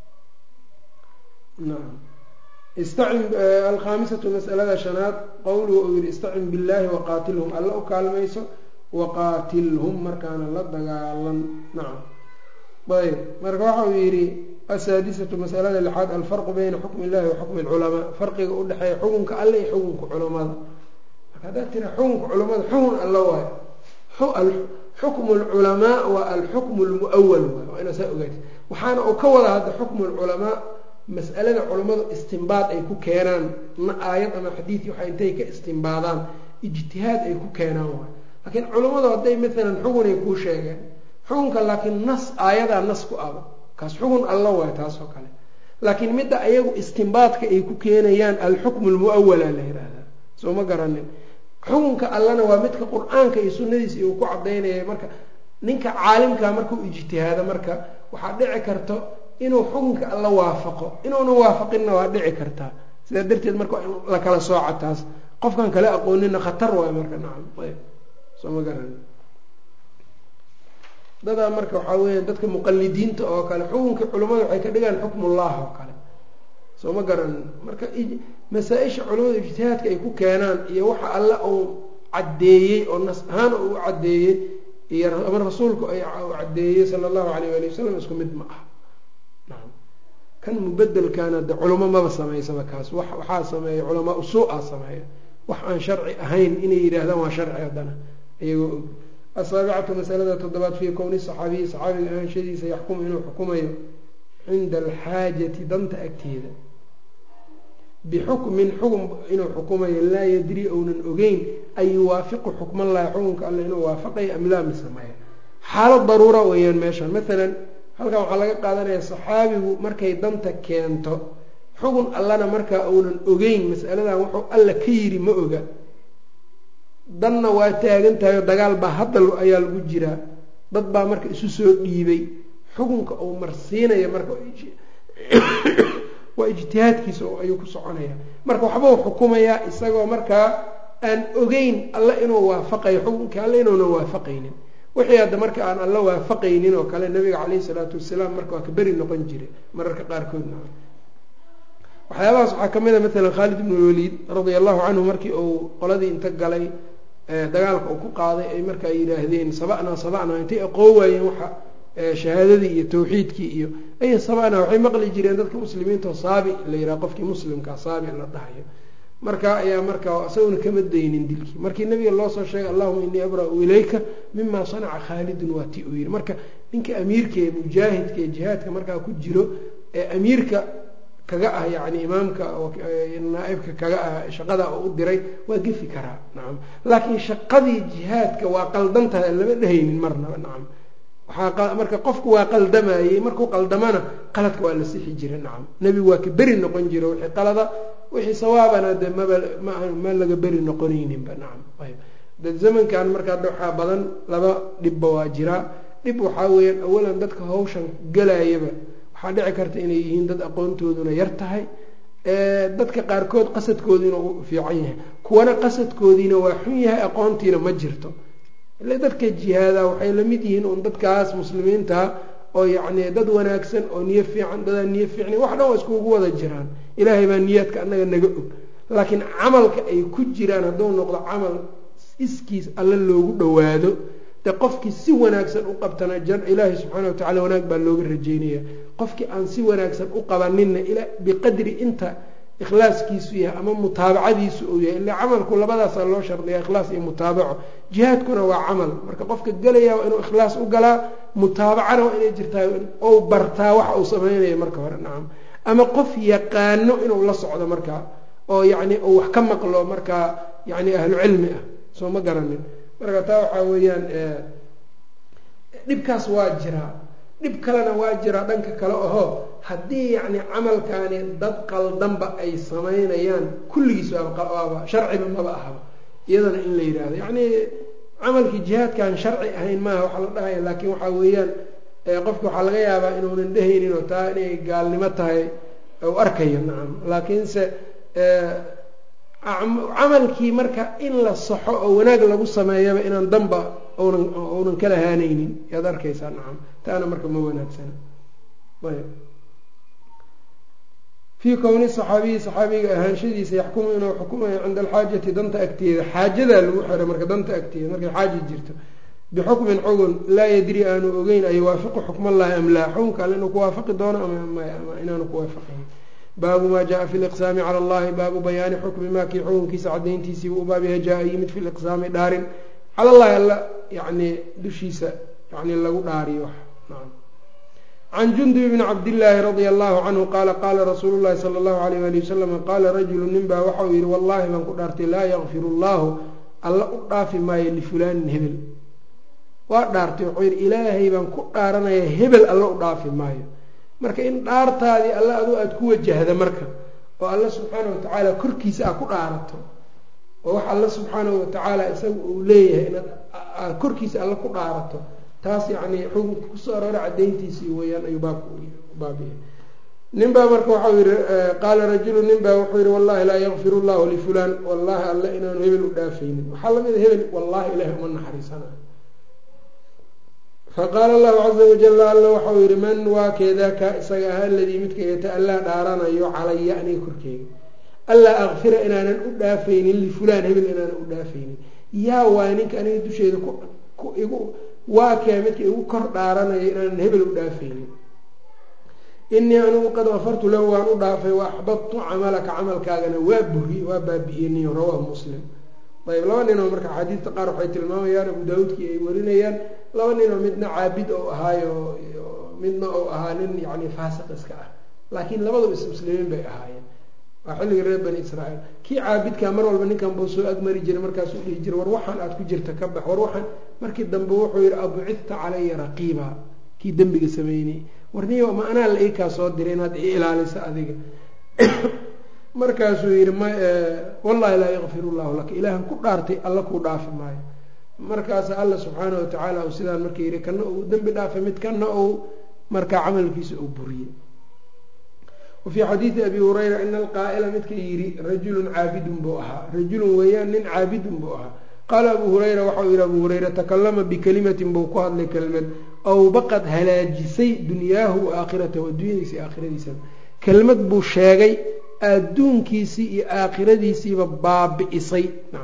naam istacin alkhaamisatu masalada shanaad qowluhu uu yihi istacin billahi waqaatilhum alla u kaalmayso waqaatilhum markaana la dagaalan nacam ayb marka waxa uu yidhi asaadisatu masalada lixaad alfarqu bayna xukmi illahi wa xukmi alculamaa farqiga udhexeeya xukunka alle iyo xukunka culamada haddaad tira xukunka culamada xukun alla waayo xukmu lculamaa waa alxukmu lmuawal waay waa inaa saa ogaati waxaana uu ka wada hadda xukmu lculamaa mas'alada culammadu istimbaad ay ku keenaan na aayad ama xadiid waxa intay ka istimbaadaan ijtihaad ay ku keenaan waay laakiin culammadu hadday maalan xukunay kuu sheegeen xukunka laakiin nas aayadaa nas ku aba kaas xukun alla waay taasoo kale laakiin midda ayagu istimbaadka ay ku keenayaan alxukmu lmuawala la yihahdaa soo ma garanin xukunka allana waa midka qur-aanka iyo sunadiisa uu ku cadaynaya marka ninka caalimkaa markuu ijtihaado marka waxaa dhici karto inuu xukunka alla waafaqo inuuna waafaqinna waa dhici kartaa sidaa darteed marka waa in la kala sooca taas qofkan kala aqoonina khatar waay marka nacam ayb soo ma garan dadaa marka waxaa weya dadka muqalidiinta oo kale xukunkii culimmada waxay ka dhigaan xukmullah oo kale soo ma garanin marka masaa-isha culimmada ijtihaadka ay ku keenaan iyo waxa alle uu caddeeyey oo nas ahaan uu caddeeyey iyo ama rasuulku ay caddeeyey sala allahu alayh ali wasalam isku mid ma ah naam kan mubedelkaana de culamo maba samaysaba kaas wa waxaa sameeya culamaa usuu-a sameeya wax aan sharci ahayn inay yidhaahdaan waa sharci haddana iyagoo og asaabicatu masalada toddobaad fii kowni saxaabiyi saxaabiga ahaanshadiisa yaxkumu inuu xukumayo cinda alxaajati danta agteeda bixukmin xukm inuu xukumayo laa yadri ounan ogeyn ay yuwaafiqu xukmallahi xukunka alle inuu waafaqayo am laa misameeya xaalad daruura weeyaan meeshan maalan halkan waxaa laga qaadanaya saxaabigu markay danta keento xukun allana markaa uunan ogeyn masaladan wuxuu alla ka yiri ma oga danna waa taagan tahay oo dagaal baa hadda ayaa lagu jiraa dad baa marka isu soo dhiibay xukunka uu marsiinaya marka waa ijtihaadkiisa ayuu ku soconaya marka waxbuu xukumayaa isagoo markaa aan ogeyn alle inuu waafaqayo xukunkii alle inuunan waafaqaynin wixii hadda marka aan alla waafaqaynin oo kale nabiga caleyhi salaatu wasalaam marka waa ka beri noqon jiray mararka qaarkoodna waxyaabahaas waxaa kamid a maalan khaalid ibnu waliid radia allahu canhu markii uu qoladii inta galay dagaalka uu ku qaaday ay markaa yidhaahdeen saba'naa saba'naa intay aqoon waayeen waxa shahaadadii iyo tawxiidkii iyo ay sabana waxay maqli jireen dadka muslimiinta saabi la yidhaha qofkii muslimkaa saabi la dhahayo marka ayaa marka isaguna kama daynin dilkii markii nabiga loo soo sheegay allahuma inii abra-u ilayka mima sanaca khaalidun waa ti uu yidhi marka ninka amiirka ee mujaahidka ee jihaadka markaa ku jiro ee amiirka kaga ah yani imaamka naaibka kaga ah shaqada oo u diray waa gefi karaa nacam laakiin shaqadii jihaadka waa qaldan tahay lama dhehaynin marnaba nacam waaa marka qofku waa qaldamayey markuu qaldamana qaladka waa la sixi jira nacam nebigu waa ka beri noqon jira wixii qalada wixii sawaabana de maba ma laga beri noqonayninba nacam ayb de zamankan markaa waxaa badan laba dhibba waa jiraa dhib waxaa weeyaan awalan dadka hawshan galayaba waxaa dhici karta inay yihiin dad aqoontooduna yar tahay dadka qaarkood qasadkoodiina u fiican yahay kuwana qasadkoodiina waa xun yahay aqoontiina ma jirto ile dadka jihaada waxay la mid yihiin un dadkaas muslimiinta oo yacni dad wanaagsan oo niyo fiican dadaa niyo fiicna wax dhan waa iskugu wada jiraan ilaahay baa niyaadka annaga naga og laakiin camalka ay ku jiraan hadduu noqdo camal iskiis alle loogu dhowaado de qofkii si wanaagsan u qabtana ilaahay subxaana wa tacala wanaag baa looga rajeynaya qofkii aan si wanaagsan u qabaninna biqadri inta ikhlaaskiisu yahay ama mutaabacadiisu uu yahay ila camalku labadaasaa loo shardiya ikhlaas iyo mutaabaco jihaadkuna waa camal marka qofka gelaya waa inuu ikhlaas u galaa mutaabacana waa inay jirtaa ou bartaa waxa uu sameynaya marka hore nacam ama qof yaqaano inuu la socdo markaa oo yacni uu wax ka maqlo markaa yacni ahlu cilmi ah soo ma garanin marka taa waxaa weeyaan dhibkaas waa jiraa dhib kalena waa jiraa dhanka kale ahoo haddii yacni camalkaani dad qaldanba ay samaynayaan kulligiis waaba sharciba maba ahaba iyadana in la yidhaahdo yacni camalkii jihaadkaan sharci ahayn maaha waxaa la dhahaya laakiin waxaa weeyaan qofka waxaa laga yaabaa inuunan dhehaynin oo taa inay gaalnimo tahay u arkayo nacam laakiinse camalkii marka in la saxo oo wanaag lagu sameeyaba inaan danba nan uunan kala haanaynin yaad arkaysaa nacam taana marka ma wanaagsana ayb fii kowni saxaabiyi saxaabiga ahaanshadiisa yaxkumu inuu xukumayo cinda alxaajati danta agteeda xaajadaa lagu xiray marka danta agteeda markay xaaja jirto bixukmin xugun laa yadri aanu ogeyn a yuwaafiqu xukmallahi am laa xukunka alle inuu kuwaafaqi doono ama inaanu kuwaafaqayn baabu maa jaa fi liqsaami cala allahi baabu bayaani xukmi maa kii xukunkiisa cadayntiisiiba u baab yaha jaa yimid fi liqsaami dhaarin cala allahi alla yani dushiisa yani lagu dhaariyo wax can jundub bni cabdillaahi radia allahu canhu qaala qaala rasuulu llahi sala allahu alayh ali wasalam qaala rajulu nin baa waxau yihi wallahi baan ku dhaartay laa yakfiru llahu alla u dhaafi maayo lifulaanin hebel waa dhaartay wuxuu yihi ilaahay baan ku dhaaranaya hebel alla u dhaafi maayo marka in dhaartaadii alla adu aada ku wajahda marka oo alla subxaanahu watacaala korkiisa aad ku dhaarato oo wax alla subxaanahu watacaala isaga uu leeyahay inaad aad korkiisa alla ku dhaarato taas yacni xukunka kusoo aroora cadayntiisii weyaan ayuu baabka baabiya nin baa marka waxau yihi qaala rajulu nin baa wuxuu yihi wallahi laa yakfir llahu lifulaan wallahi alle inaanu hebel u dhaafaynin waxaa lamid a hebel wallahi ilahay uma naxariisanayo faqaala allahu caza wajala alla waxau yihi man waa keedaaka isaga ah aladii midka yata-allaa dhaaranayo calaya aniga korkeyga allaa akfira inaanan u dhaafaynin lifulaan hebel inaanan u dhaafaynin yaa waay ninka aniga dusheeda igu waa kee midka igu kor dhaaranayo inaanan hebel u dhaafaynin inii anigu qad kafartu lahu waan u dhaafay wa axbadtu camalaka camalkaagana waa buri waa baabi-iyeniy rawaahu muslim ayb laba ninoo marka axaadiista qaar waxay tilmaamayaan abu daawuudkii ay warinayaan laba ninoo midna caabid ou ahaayo midna ou ahaa nin yani faasiq iska ah laakiin labadu ismuslimiin bay ahaayeen waa xilligii reer bani israa'iil kii caabidkaa mar walba ninkan buu soo agmari jiray markaasuu dhihi jiray war waxaan aada ku jirta ka bax war waxaan markii dambe wuxuu yihi abucidta calaya raqiiba kii dembiga sameynay warniyo ma anaa la ii kaa soo diray inaad i ilaaliso adiga markaasuu yihi m wallahi laa yakfir llahu laka ilaahan ku dhaartay alla kuu dhaafi maayo markaasa alla subxaana watacaala uu sidaan marka yihi kana uu dembi dhaafay mid kana uu markaa camalkiisa uu buriyey wafii xadiidi abi hurayra ina alqaa'ila midka yidhi rajulun caabidun buu ahaa rajulun weeyaan nin caabidun buu ahaa qaala abu hurayra waxau yihi abu hurayra takalama bikalimatin buu ku hadlay kelmad ow baqad halaajisay dunyaahu wa aakhiratahu adduunyadiisa iyo aakhiradiisaba kelmad buu sheegay adduunkiisii iyo aakhiradiisiiba baabi'isay nacam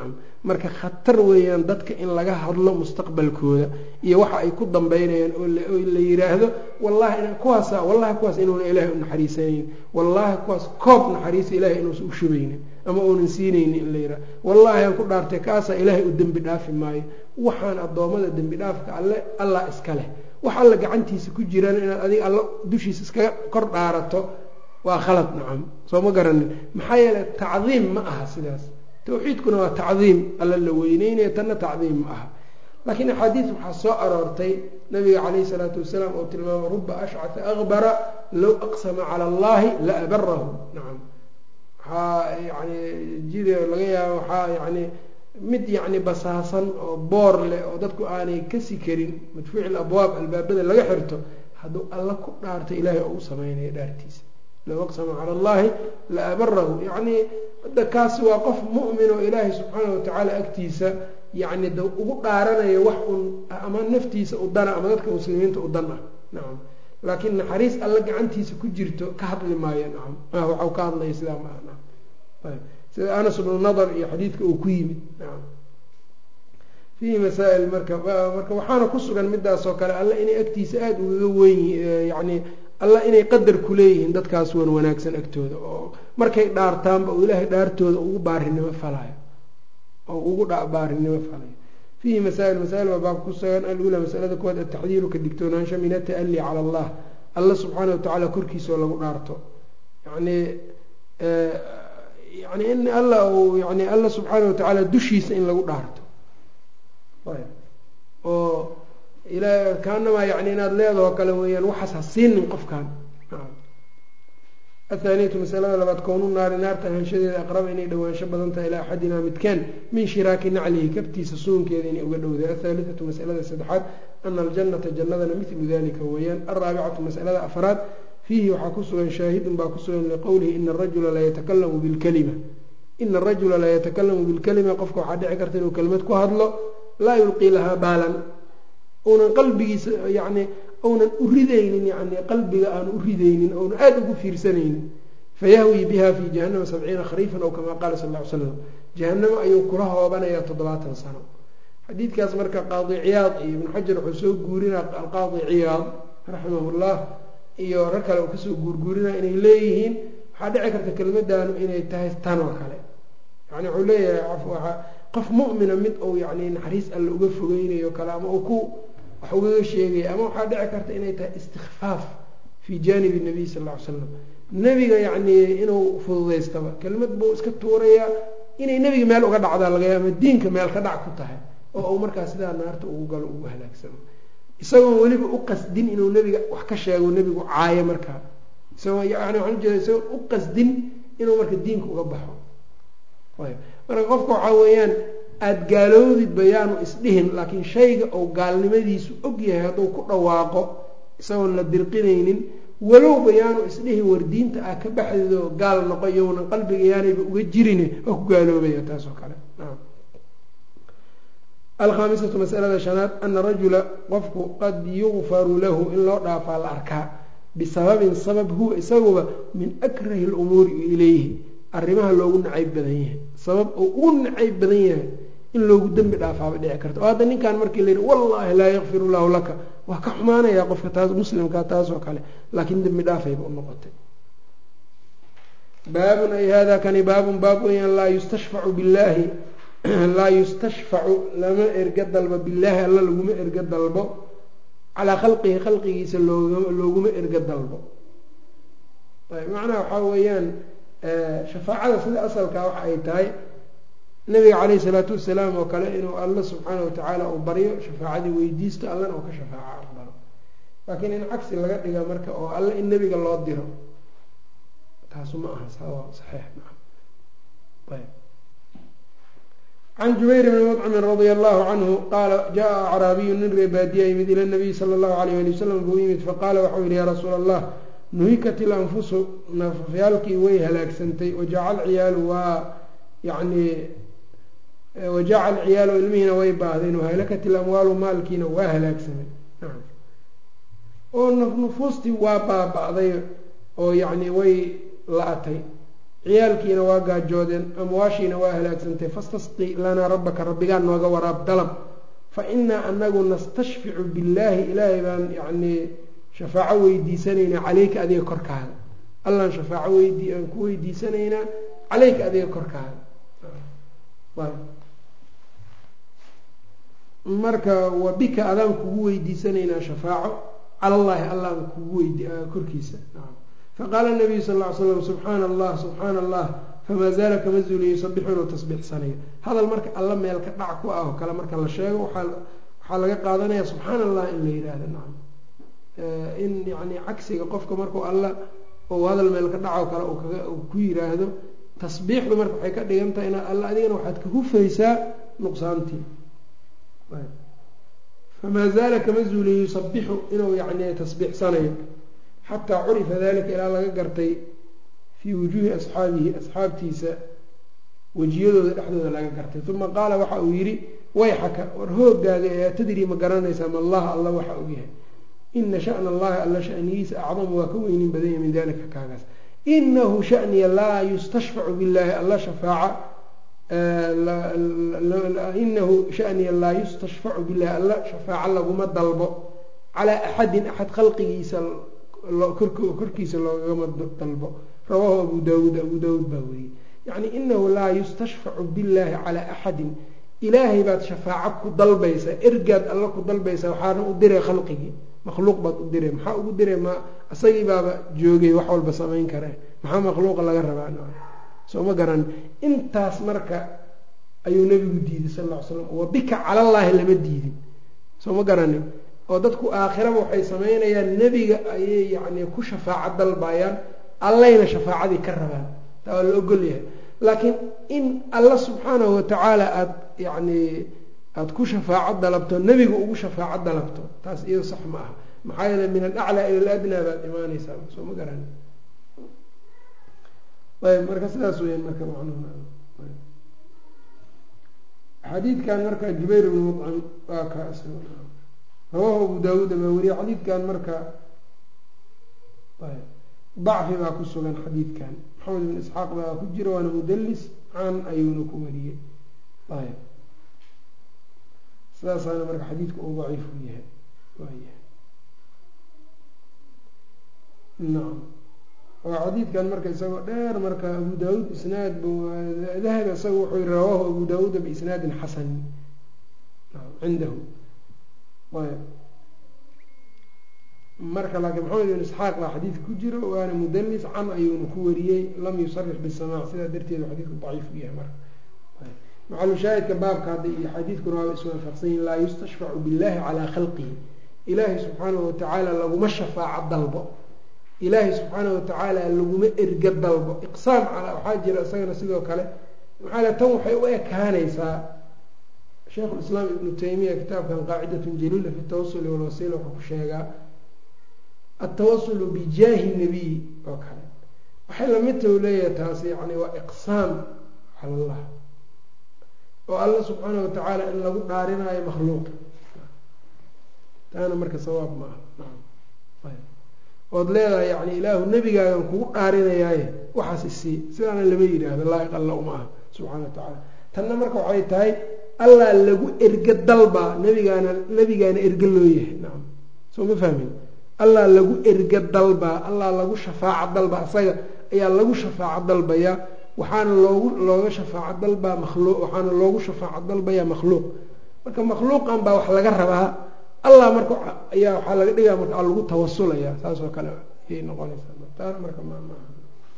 marka khatar weeyaan dadka in laga hadlo mustaqbalkooda iyo waxa ay ku dambeynayaan oo la yiraahdo wallahi kuwaasa wallahi kuwaas inuuna ilaahay u naxariisanayn wallahi kuwaas koob naxariisa ilahay inuusan u shubaynin ama uunan siinaynin in la yihahdo wallahi aan ku dhaartay kaasaa ilaahay u dembi dhaafi maayo waxaan addoommada dembi dhaafka alle allah iska leh wax alla gacantiisa ku jiraan inaad adiga alla dushiisa iskaga kor dhaarato waa khalad nacam soo ma garanin maxaa yeeley tacdiim ma aha sidaas tawxiidkuna waa tacdiim alla la weyneynaya tanna tacdiim ma aha laakiin axaadiis waxaa soo aroortay nabiga calayhi salaatu wasalaam oo tilmaama ruba ashcata akbara low aqsama cala allahi la abarahu nacam waxaa yani jid laga yaaba waxaa yani mid yacni basaasan oo boor leh oo dadku aanay kasi karin madfuuci abwaab albaabada laga xirto hadduu alla ku dhaarto ilaahay oo u sameynaya dhaartiisa low aqsama cala allahi la abarahu yacni hadda kaasi waa qof mu'min oo ilaahay subxaana watacaala agtiisa yacni da ugu dhaaranayo wax un ama naftiisa u dana ama dadka muslimiinta u dan ah nacam laakiin naxariis alla gacantiisa ku jirto ka hadli maayo nacam waxau ka hadlaya sidaa maaha nacam ayb sida anas bnu nadar iyo xadiidka uu ku yimid nacam fiihi masaa-il marka marka waxaana ku sugan midaas oo kale alla inay agtiisa aada ugaga weyn yacni alla inay qadar ku leeyihiin dadkaas wan wanaagsan agtooda oo markay dhaartaanba uu ilaahay dhaartooda ugu baarinimo falayo oo ugu baarinimo falayo fiihi masaa-il masaa-il baa baabka ku sugan alula masalada kuwaad ataxdiiru ka digtoonaansha min ata'ali cala allah alla subxaana watacaala korkiisaoo lagu dhaarto yani yani in alla uu yani alla subxaana watacaala dushiisa in lagu dhaarto oo ila kaanamaa yani inaad leedaho kale weeyaan waxaas ha siinin qofkan athaaniyatu masalada labaad kownu naari naarta ahaanshadeeda aqraba inay dhawaansho badan tahay ilaa axadinaa midkaan min shiraaki naclihi kabtiisa suunkeeda inay uga dhowday athaalithatu masalada saddexaad ana aljannata jannadana milu dalika weeyaan alraabicatu masalada afraad fiihi waxaa ku sugan shaahidun baa ku sugan liqowlihi ina arajula laytakalamu bilkalima ina arajula layatakalamu bilkalima qofka waxaa dhici karta inuu kelmad ku hadlo laa yulqii lahaa baalan uunan qalbigiisa yani uunan u ridaynin yani qalbiga aanu u ridaynin ounan aada ugu fiirsanaynin fayahwii biha fi jahanama sabciina khariifan ow kamaa qaala sal ll ly slam jahanamo ayuu kula hoobanayaa toddobaatan sano xadiidkaas marka qaadi ciyaad iyo ibnu xajar wuxuu soo guurinaa alqaadi ciyaad raximahullah iyo rag kale uu kasoo guurguurinaya inay leeyihiin waxaa dhici karta kelmaddaanu inay tahay tan oo kale yani wuxuu leeyahay qof mu'mina mid uu yani naxariis alle uga fogeynayo kale ama uu ku wax ugaga sheegaya ama waxaa dhici karta inay tahay istikfaaf fii jaanibi nabiy sal ll ly slam nebiga yacni inuu fududaystaba kelmad buu iska tuurayaa inay nebiga meel uga dhacdaa laga yaaba ama diinka meel ka dhac ku tahay oo uu markaa sidaa naarta ugu galo ugu halaagsamo isagoon weliba u qasdin inuu nebiga wax ka sheego nebigu caayo markaa isagoo yani waxaan ujeeda isagoon u qasdin inuu marka diinka uga baxo ayb marka qofka waxaa weeyaan aada gaaloodid bayaanu isdhihin laakiin shayga uu gaalnimadiisu og yahay hadduu ku dhawaaqo isagoon la dirqinaynin walow bayaanu isdhihin war diinta ah ka baxdeedo gaal noqo iyownan qalbiga yaanayba uga jirine oo ku gaaloobaya taas oo kale alkhaamisatu masalada shanaad ana rajula qofku qad yugfaru lahu in loo dhaafaa la arkaa bisababin sabab huwa isaguba min akrahi lumuuri ilayhi arrimaha loogu nacayb badan yahay sabab uu ugu nacayb badan yahay in loogu dembi dhaafaaba dhici karta oo hadda ninkan markii la yidhi wallaahi laa yakfir llahu laka waa ka xumaanayaa qofka taas muslimka taasoo kale laakiin dembi dhaafayba u noqotay baabun ay hada kani baabun baab weyaan laa yustashfacu billaahi laa yustashfacu lama erga dalbo billaahi alla laguma erga dalbo calaa khalqihi khalqigiisa looguma erga dalbo macnaha waxaa weeyaan shafaacada sida asalkaa waxa ay tahay nabiga caleyhi salaatu wasalaam oo kale inuu alla subxaana watacaala uu baryo shafaacadii weydiisto allana uu ka shafaaco aqbalo laakiin in cagsi laga dhiga marka oo alle in nebiga loo diro taasu ma aha saxiix maa ayb can jubayr bni mudcimin radia allahu canhu qaala jaa acraabiyu nin reebaadiya yimid ila nabiyi sala allahu alayh ali wasalam buu yimid faqaala waxau yihi yaa rasuula allah nuhikat ilanfusu nafafyaalkii way halaagsantay wajacal ciyaalu waa yani wajacal ciyaalu ilmihiina way baahdeen wahalakat ilamwaalu maalkiina waa halaagsamay oo nufuustii waa baaba-day oo yacni way la-atay ciyaalkiina waa gaajoodeen amwaashiina waa halaagsantay fastasqi lanaa rabbaka rabbigaan nooga waraab dalab fa inaa anagu nastashficu billaahi ilaahay baan yacnii shafaaco weydiisanaynaa caleyka adiga korkaada allaan shafaaco weydii aan ku weydiisanaynaa caleyka adiga korkaada marka wa bika adaan kugu weydiisanaynaa shafaaco cala llaahi allaan kugu weydi korkiisa faqaala nabiyu sal ll ly slam subxaana allah subxaana allah famaa zaala kama zuuliya yusabixu inuu tasbiixsanayo hadal marka alla meel ka dhac ku ah oo kale marka la sheego waxaa laga qaadanaya subxaana allah in la yidhaahdo nacam in yani cagsiga qofka markuu alla ou hadal meel ka dhaco kale uu ku yiraahdo tasbiixdu marka waxay ka dhigan tahay inaad alla adigana waxaad ka hufaysaa nuqsaantii famaa zaala kama zuuliya yusabixu inuu yani tasbiixsanayo xataa curifa dalika ilaa laga gartay fii wujuuhi asxaabihi asxaabtiisa wejiyadooda dhexdooda laga gartay uma qaala waxa uu yidhi wayxaka war hoogaaga ee atadri ma garanaysaa ma allaha alla waxa uu yahay ina shana allahi alla shanigiisa acdamu waa ka weynin badanya min dalika kaagaas inahu shaniya laa yustashfacu billahi alla shafaaca inahu shaniya laa yustashfacu billahi alla shafaaco laguma dalbo calaa axadin axad khalqigiisa korkiisa loogagama dalbo rawaahu abu daawuud abu daawuud baa weriyey yacni inahu laa yustashfacu billahi calaa axadin ilaahay baad shafaaco ku dalbaysaa ergaad alla ku dalbaysaa waxaana u diray khalqigii makhluuq baad u diray maxaa ugu diray ma isagii baaba joogay wax walba samayn kare maxaa makhluuqa laga rabaa soo ma garan intaas marka ayuu nabigu diiday sal ll ly slam wa bika calallaahi lama diidin soo ma garanin oo dadku aakhiraba waxay samaynayaan nebiga ayay yacni ku shafaaco dalbayaan allayna shafaacadii ka rabaan taa waa la ogol yahay laakiin in alla subxaanahu watacaala aada yacni aada ku shafaaco dalabto nebiga ugu shafaaco dalabto taas iyado sax ma aha maxaa yeele min alaclaa ila aladnaa baad imaaneysaa soo ma garan ayb marka sidaas weyaan marka macnuhu xadiidkan marka jubayr bn mucim waa ka rawaahu abu daawuud baa weriye xadiidkan marka dacfi baa ku sugan xadiidkan maxamed ibn isxaaq baa ku jira waana mudalis can ayuuna ku wariyey ayb sidaasaana marka xadiidka uu daciif u yahay waayahay nacam waa xadiidkan marka isagoo dheer marka abu daawuud isnaad dahab isaga wuxuu yiri rawaahu abu daawuuda biisnaadin xasanin cindahu ayb marka laakiin maxamed ibn isxaaq baa xadiidka ku jiro waana mudalis can ayuuna ku wariyey lam yusarix bisamac sidaa darteed xadiidku daciif u yahay marka macalushaahidka baabka hadda iyo xadiidkuna waaba iswaafaqsanyihin laa yustashfacu billahi calaa khalqihi ilaahay subxaanahu watacaala laguma shafaaco dalbo ilaahay subxaanahu watacaala laguma erga dalbo iqsaam calaa waxaa jira isagana sidoo kale maxaa le tan waxay u ekaanaysaa sheikhulislaam ibnu taymiya kitaabkan qaacidatun jaliila fi tawasuli walwasiila wuxuu ku sheegaa altawasulu bijaahi nabiy oo kale waxay lamidta u leeyahay taas yani waa iqsaam cala allah oo alla subxaana watacaala in lagu dhaarinaayo makhluuq taana marka sawaab ma aha ood leedahay yani ilaahu nebigaagan kugu dhaarinayaaye waxaas isii sidaana lama yidhaahdo laa'iq alla uma aha subxana wa tacaala tanna marka waxay tahay allaa lagu erga dalbaa nebigaana nebigaana erga loo yahay nacam soo ma fahmin allaa lagu erga dalbaa allaa lagu shafaaco dalbaa isaga ayaa lagu shafaaco dalbayaa waxaana loogu looga shafaaco dalbaa makhluuq waxaana loogu shafaaco dalbayaa makhluuq marka makhluuqan baa wax laga rabaa allah marka ayaa waxaa laga dhigaa marka lagu tawasulaya saas oo kale ayay noqonaysaa taana marka mmaaha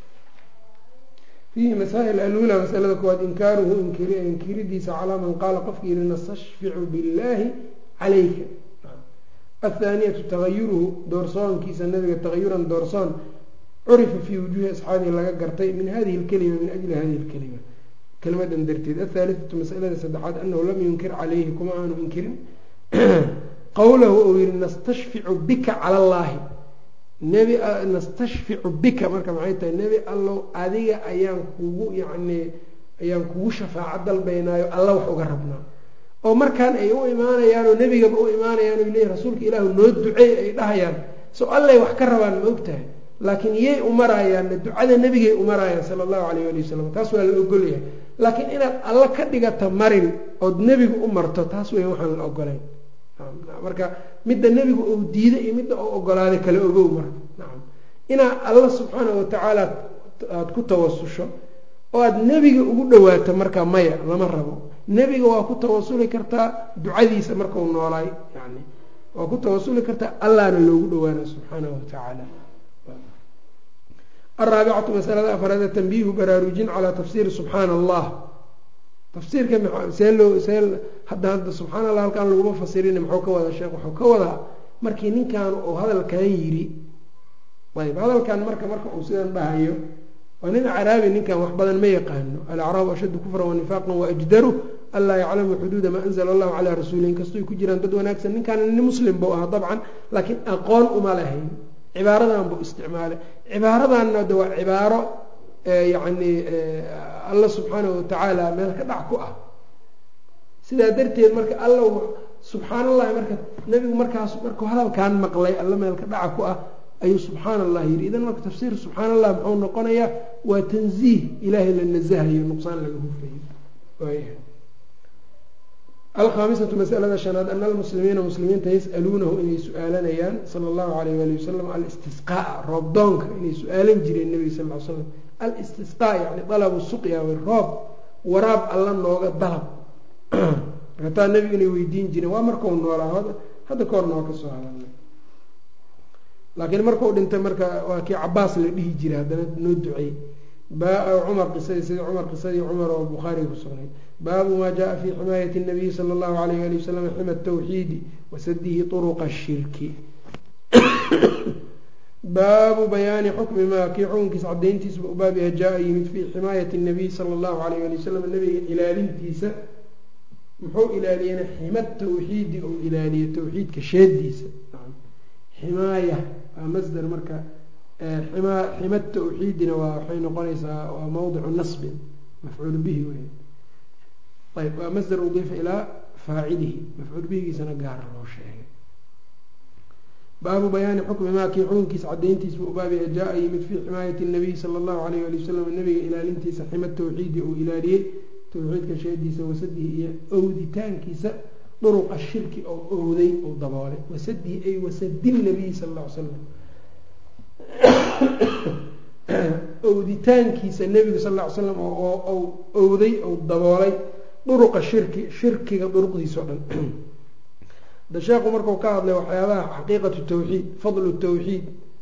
fiihi masaa'il alula masalada koowaad inkaaruhu inkiridiisa calaa man qaala qofka yihi nastashficu billahi calayka athaaniyatu tagayuruhu doorsoonkiisa nabiga tagayuran doorsoon curifa fii wujuuhi asxaabihi laga gartay min hadihi lkelima min ajli hadihi lkelima kelimadan darteed athaalithatu masalada saddexaad anahu lam yunkir calayhi kuma aanu inkirin qowlahu uu yihi nastashficu bika cala allaahi nebi nastashficu bika marka maxay tahay nebi allow adiga ayaan kugu yacni ayaan kugu shafaaco dalbaynaayo alla wax uga rabnaa oo markaan ay u imaanayaan oo nebigaba u imaanayaan o leeyihin rasuulka ilaahu noo duceey ay dhahayaan so allay wax ka rabaan ma og tahay laakiin yay umarayaanna ducada nebigay umaraayaan sala allahu calayh ali wasalam taas waa la ogolyahay laakiin inaad alla ka dhigata marin ood nebigu u marto taas weya waxaan la ogolayn marka midda nebigu uu diiday iyo midda uu ogolaaday kala ogow marka nacam inaad alla subxaana watacaala aada ku tawasusho oo aada nebiga ugu dhawaato marka maya lama rabo nebiga waa ku tawasuli kartaa ducadiisa markau noolaay yani waa ku tawasuli kartaa allahna loogu dhawaana subxaanahu watacaala araabicatu masalada afraad tanbiihu baraarujin calaa tafsiiri subxaana allah tafsiirka see loo see hadda hadda subxaana allah halkaan laguma fasirin muxuu ka wadaa sheekh wuxuu ka wadaa markii ninkan uu hadalkan yiri ayb hadalkan marka marka uu sidan dhahayo waa nin acraabi ninkan wax badan ma yaqaano alacraabu ashaddu kufran wanifaaqan waajdaru anlaa yaclamu xuduuda maa anzla allahu calaa rasuuli inkastoo ay ku jiraan dad wanaagsan ninkaan nin muslim buu ahaa dabcan laakiin aqoon uma lahayn cibaaradan buu isticmaalay cibaaradanna de waa cibaaro yacni alla subxaanahu watacaala meel ka dhac ku ah sidaa darteed marka alla subxaan allahi marka nebigu markaas markuu hadalkan maqlay alla meel ka dhaca ku ah ayuu subxaana allah yidhi idan marka tafsiir subxaana allah muxuu noqonayaa waa tanziih ilaahay la nasahayo nuqsaan laga hufayo waaya alkhaamisatu masalada shanaad ana almuslimiina muslimiinta yas'aluunahu inay su-aalanayaan sala allahu alayh wali wasalam alistisqaa roobdoonka inay su-aalan jireen nebiga sal l slam alistisqaa yani dalabu suqya roob waraab alla nooga dalab marka taa nebiga inay weydiin jireen waa markau noolaa hadda ka horna waa kasoo hadalnay laakiin markau dhintay marka waa kii cabaas la dhihi jiray haddana noo duceey cumar qisadii sidii cumar qisadii cumar oo bukhaariga ku sugnayd baabu maa jaa fi ximaayati nabiyi sala allahu alayh ali wasalam xima tawxiidi wasadihi turuqa shirki baabu bayaani xukmi maa kii xukunkiisa cadayntiisaba u baabiha jaa yimid fii ximaayati nabiy sala allahu alayh ali wasalam nabiga ilaalintiisa muxuu ilaaliyena xima tawxiidi ou ilaaliye tawxiidka sheediisa ximaaya waa masder marka xima xima tawxiidina waa waxay noqonaysaa waa mawdicu nasbin mafcuul bihi wey ayb waa masder udiifa ilaa faacilihi mafcuul bihigiisana gaara loo sheegay baabu bayaani xukmi maa kii xukunkiisa cadayntiisa u baabiya jaa yimid fii ximaayati nabiy sala allahu alayh ali wasalam nabiga ilaalintiisa xima tawxiidi uu ilaaliyey tawxiidka sheediisa wasadihi iyo owditaankiisa duruqa shirki oo owday ou daboolay wasadihi ay wasadi nabiyi sala alla ly slam owditaankiisa nebigu sal ll ly slam oo owday ou daboolay duruqa shirki shirkiga duruqdiisa o dhan da sheekhu marku ka hadlay waxyaabaha xaqiiqatu tawxiid fadlu tawxiid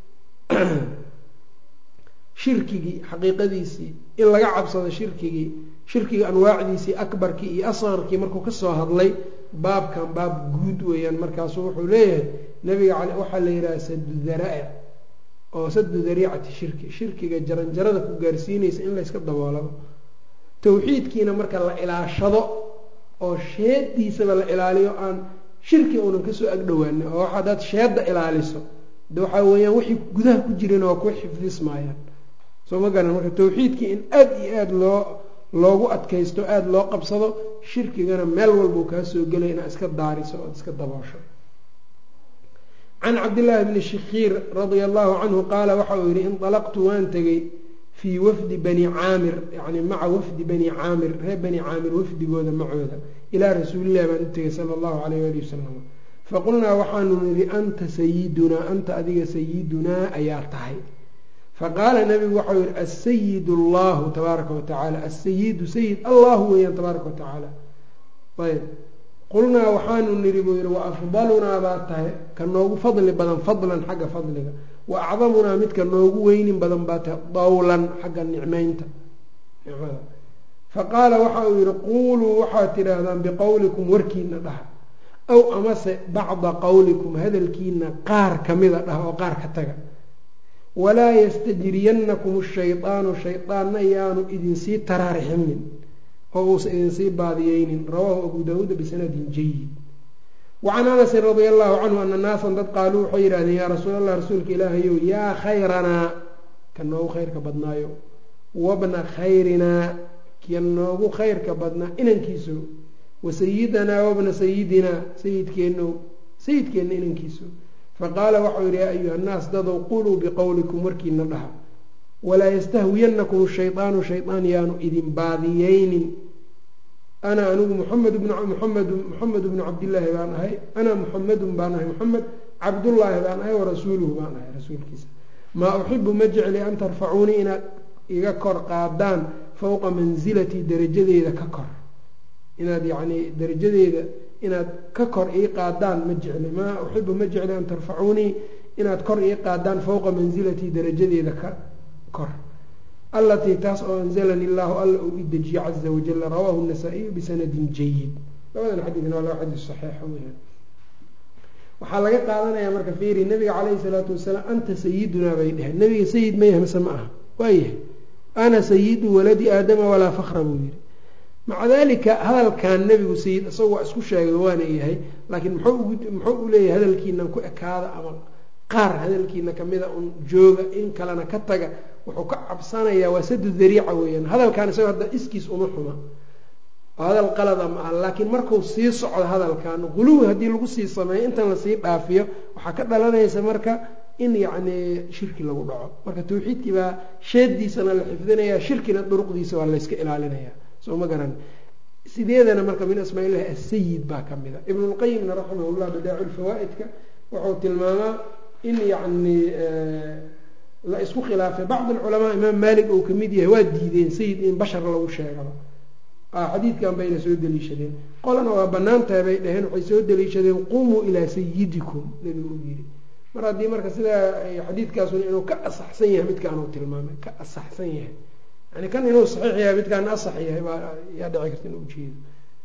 shirkigii xaqiiqadiisii in laga cabsado shirkigii shirkiga anwaacdiisii akbarkii iyo asqarkii markuu kasoo hadlay baabkan baab guud weeyaan markaasu wuxuu leeyahay nabiga waxaa la yidhaha sadu daraa'ic oo sadu dariicati shirki shirkiga jaranjarada ku gaarsiinaysa in layska daboolado tawxiidkiina marka la ilaashado oo sheediisaba la ilaaliyo aan shirki uunan kasoo agdhowaanin oo hadaad sheedda ilaaliso de waxaa weeyaan wixii gudaha ku jirana waa kuwa xifdismaayaan soo ma garan marka tawxiidkii in aada iyo aada loo loogu adkaysto aada loo qabsado shirkigana meel walbuu kaa soo gelay inaad iska daariso ood iska daboosho can cabdillaahi bni shikiir radia allahu canhu qaala waxa uu yihi indalaqtu waan tegey fii wafdi bani caamir yani maca wafdi bani caamir reer bani caamir wafdigooda macooda ilaa rasuulillahi baan u tegay sala allahu alayh ali wasalam faqulnaa waxaanu nidhi anta sayidunaa anta adiga sayidunaa ayaa tahay faqaala nabigu waxau yihi asayid allahu tabaaraka watacaala asayidu sayid allahu weeyaan tabaaraka watacaala ayb qulnaa waxaanu nidhi buu yihi wa afdalunaa baa tahay ka noogu fadli badan fadlan xagga fadliga wa acdamunaa midka noogu weynin badan baa tahay dawlan xagga nicmeynta nicmada faqaala waxa uu yihi quuluu waxaad tidhaahdaan biqowlikum warkiina dhaha aw amase bacda qowlikum hadalkiina qaar kamida dhaha oo qaar ka taga walaa yastajriyanakum shaydaanu shaydaanna yaanu idinsii taraarixinin oo uusa idinsii baadiyeynin rawaahu abu daawuuda bisanadin jayid wacan anasin radia allahu canhu ana naasan dad qaaluu waxay yidhahdeen yaa rasuul allah rasuulka ilaahayow yaa khayranaa ka noogu khayrka badnaayo wabna khayrinaa ka noogu khayrka badnaa inankiiso wasayidanaa wabna sayidinaa sayidkeenno sayidkeenna inankiiso faqaala waxau yidhi yaa ayuha nnaas dadow quluu biqowlikum warkiina dhaha walaa yastahwiyanakum shaydaanu shaydaan yaanu idin baadiyeynin ana anigu muxamed bn muxamed muxamed bnu cabdillaahi baan ahay ana muxamedun baan ahay muxamed cabdullaahi baan ahay warasuuluhu baan ahay rasuulkiisa maa uxibu ma jecli an tarfacuunii inaad iga kor qaadaan fowqa mansilatii darajadeeda ka kor inaad yacnii darajadeeda inaad ka kor ii qaadaan ma jecli maa uxibu ma jecli an tarfacuunii inaad kor ii qaadaan fowqa mansilatii darajadeeda ka kor allatii taas oo anzalani illaahu alla uu idejiye caza wajala rawaahu nasaa-iyu bisanadin jayid labadan xadiidna waa laba xadiis saxiixa weyaan waxaa laga qaadanayaa marka fiiri nabiga caleyhi salaatu wasalaam anta sayidunaa bay dheheen nabiga sayid ma yahay mase ma aha waayahay ana sayidu waladi aadama walaa fakra buu yihi maca dalika hadalkan nebigu sayid isaga waa isku sheegay waana yahay laakiin muxuu u leeyahay hadalkiinan ku ekaada ama qaar hadalkiina kamida un jooga in kalena ka taga wuxuu ka cabsanayaa waa sadu dariica weeyaan hadalkan isaga hadda iskiis uma xuma oo hadal qalada ma aha laakiin markuu sii socdo hadalkan quluwi haddii lagu sii sameeyo intan lasii dhaafiyo waxaa ka dhalanaysa marka in yacni shirki lagu dhaco marka tawxiidkii baa sheediisana la xifdinaya shirkina duruqdiisa waa layska ilaalinaya soo ma garan sideedana marka min asmaa illahi asayid baa ka mida ibnulqayimna raximahullah badaacu lfawaa-idka wuxuu tilmaamaa in yacni la isku khilaafay bacd alculamaa imaam maalik uu kamid yahay waa diideen sayid in bashar lagu sheegaba xadiidkan bayna soo deliishadeen qolana waa banaan tahay bay dhaheen waxay soo deliishadeen qumuu ilaa sayidikum nabigu u yidhi mar haddii marka sidaa xadiidkaasuna inuu ka asaxsan yahay midkaan uu tilmaamay ka asaxsan yahay yani kan inuu saxiix yahay midkaan asax yahay baa yaa dhici karta in ujeedo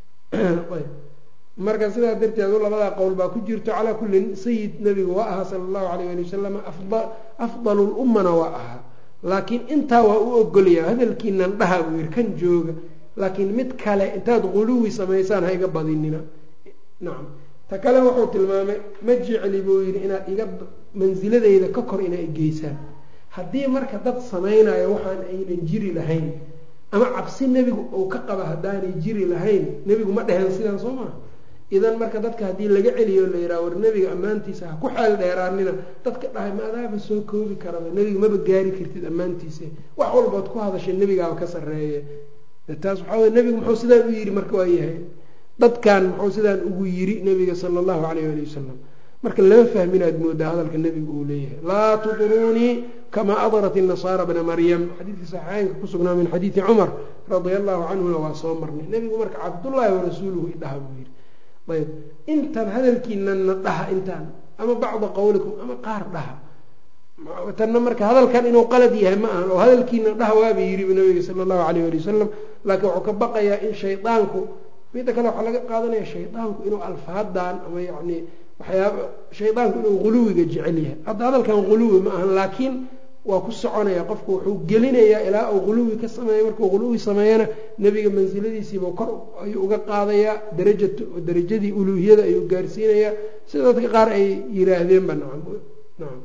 ayb marka sidaa darteed labadaa qowl baa ku jirto calaa kullin sayid nabigu waa ahaa sala allahu alayh ali wasalam afdalu lummana waa ahaa laakiin intaa waa u ogolaya hadalkiinan dhaha buu yihi kan jooga laakiin mid kale intaad quluwi samaysaan ha iga badinina nacam ta kale wuxuu tilmaamay ma jecli buu yidhi inaad iga mansiladeyda ka kor inaa geysaan haddii marka dad samaynayo waxaan aynan jiri lahayn ama cabsi nebigu uu ka qaba haddaanay jiri lahayn nebigu ma dheheen sidaan soo maha idan marka dadka haddii laga celiyo la yidhaha war nebiga ammaantiisa ha ku xeel dheeraanina dadka dhahay ma adaaba soo koobi karaba nebiga maba gaari kartid ammaantiisa wax walbood ku hadashay nebigaaba ka sarreeye taas waxaa wey nebigu muxuu sidaan u yidhi marka waa yahay dadkan muxuu sidaan ugu yidhi nebiga sala allahu calayh ali wasalam marka lama fahmin aad moodaa hadalka nebigu uu leeyahay laa tuduruunii kamaa adrat inasaara bna maryam xadiidka saxiixeynka kusugnaa min xadiidi cumar radia allahu canhuna waa soo marnay nebigu marka cabdullaahi warasuuluhu idhaha buu yidhi ayb intan hadalkiinana dhaha intaan ama bacda qowlikum ama qaar dhaha tanna marka hadalkan inuu qalad yahay ma ahan oo hadalkiina dhaha waaba yidhiba nabiga sala allahu alayh ali wasalam laakiin wuxuu ka baqayaa in shaydaanku midda kale waxaa laga qaadanaya shaydaanku inuu alfaadan ama yani waxyaaba shaydaanku inuu quluwiga jecel yahay hadda hadalkan quluwi ma ahan laakiin waa ku soconaya qofku wuxuu gelinayaa ilaa uu quluwi ka sameeyo markuu quluwi sameeyana nebiga mansiladiisiiba kor ayuu uga qaadayaa daraja darajadii uluuhiyada ayuu gaarsiinayaa sida dadka qaar ay yiraahdeenba nacam nacam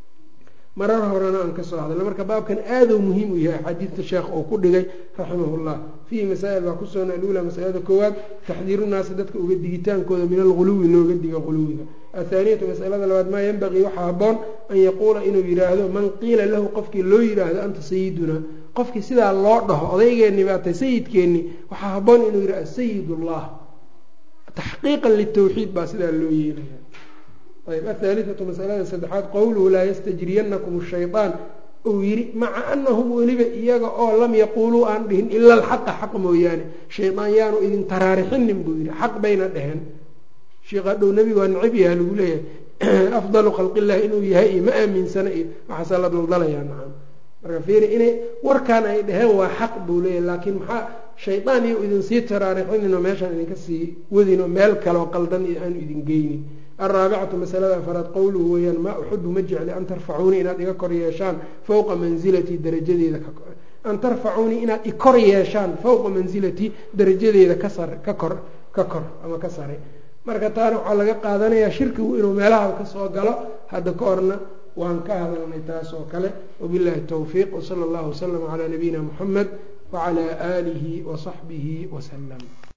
marar horena aan kasoo hadalna marka baabkan aaduu muhiim u yahay axaadiidta sheekh uu ku dhigay raximahullah fiihi masaa'il baa kusoona alula masalada koowaad taxdiiru naasi dadka uga digitaankooda min alghuluwi looga diga quluwiga athaaniyatu masalada labaad maa yanbagii waxaa haboon an yaquula inuu yidhaahdo man qiila lahu qofkii loo yidhaahdo anta sayidunaa qofkii sidaa loo dhaho odaygeenni baatay sayidkeenni waxaa haboon inuu yidhahdo sayid ullah taxqiiqan litawxiid baa sidaa loo yeelaya ayb athaalithatu masalada saddexaad qowluhu laa yastajriyanakum shayaan uu yidhi maca anahum weliba iyaga oo lam yaquuluu aan dhihin ila alxaqa xaq mooyaane shaydaan yaanu idin taraarixinin buu yidhi xaq bayna dheheen sheekh hadhow nebigu waa necab yaha lagu leeyahay afdalu khalqillahi inuu yahay iyo ma aaminsana iyo waxaasa la daldalayaa nacam marka fiiri inay warkan ay dheheen waa xaq buu leeyahay laakiin maxaa shaydaan iyo idin sii taraarixinin oo meeshaan idinka sii wadin oo meel kaleoo qaldan iyo aanu idin geynin alraabicatu masalada afaraad qowluhu weeyaan maa uxibu ma jecli an tarfacuunii inaad iga kor yeeshaan fowqa mansilatii darajadeeda an tarfacuunii inaad ikor yeeshaan fowqa mansilatii darajadeeda ka sar ka kor ka kor ama ka sare marka taana waxaa laga qaadanayaa shirkigu inuu meelaha kasoo galo hadda ka horna waan ka hadalnay taas oo kale wabillahi towfiiq wsala allahu waslama calaa nabiyina muxamed wacalaa aalihi wasaxbihi wasalam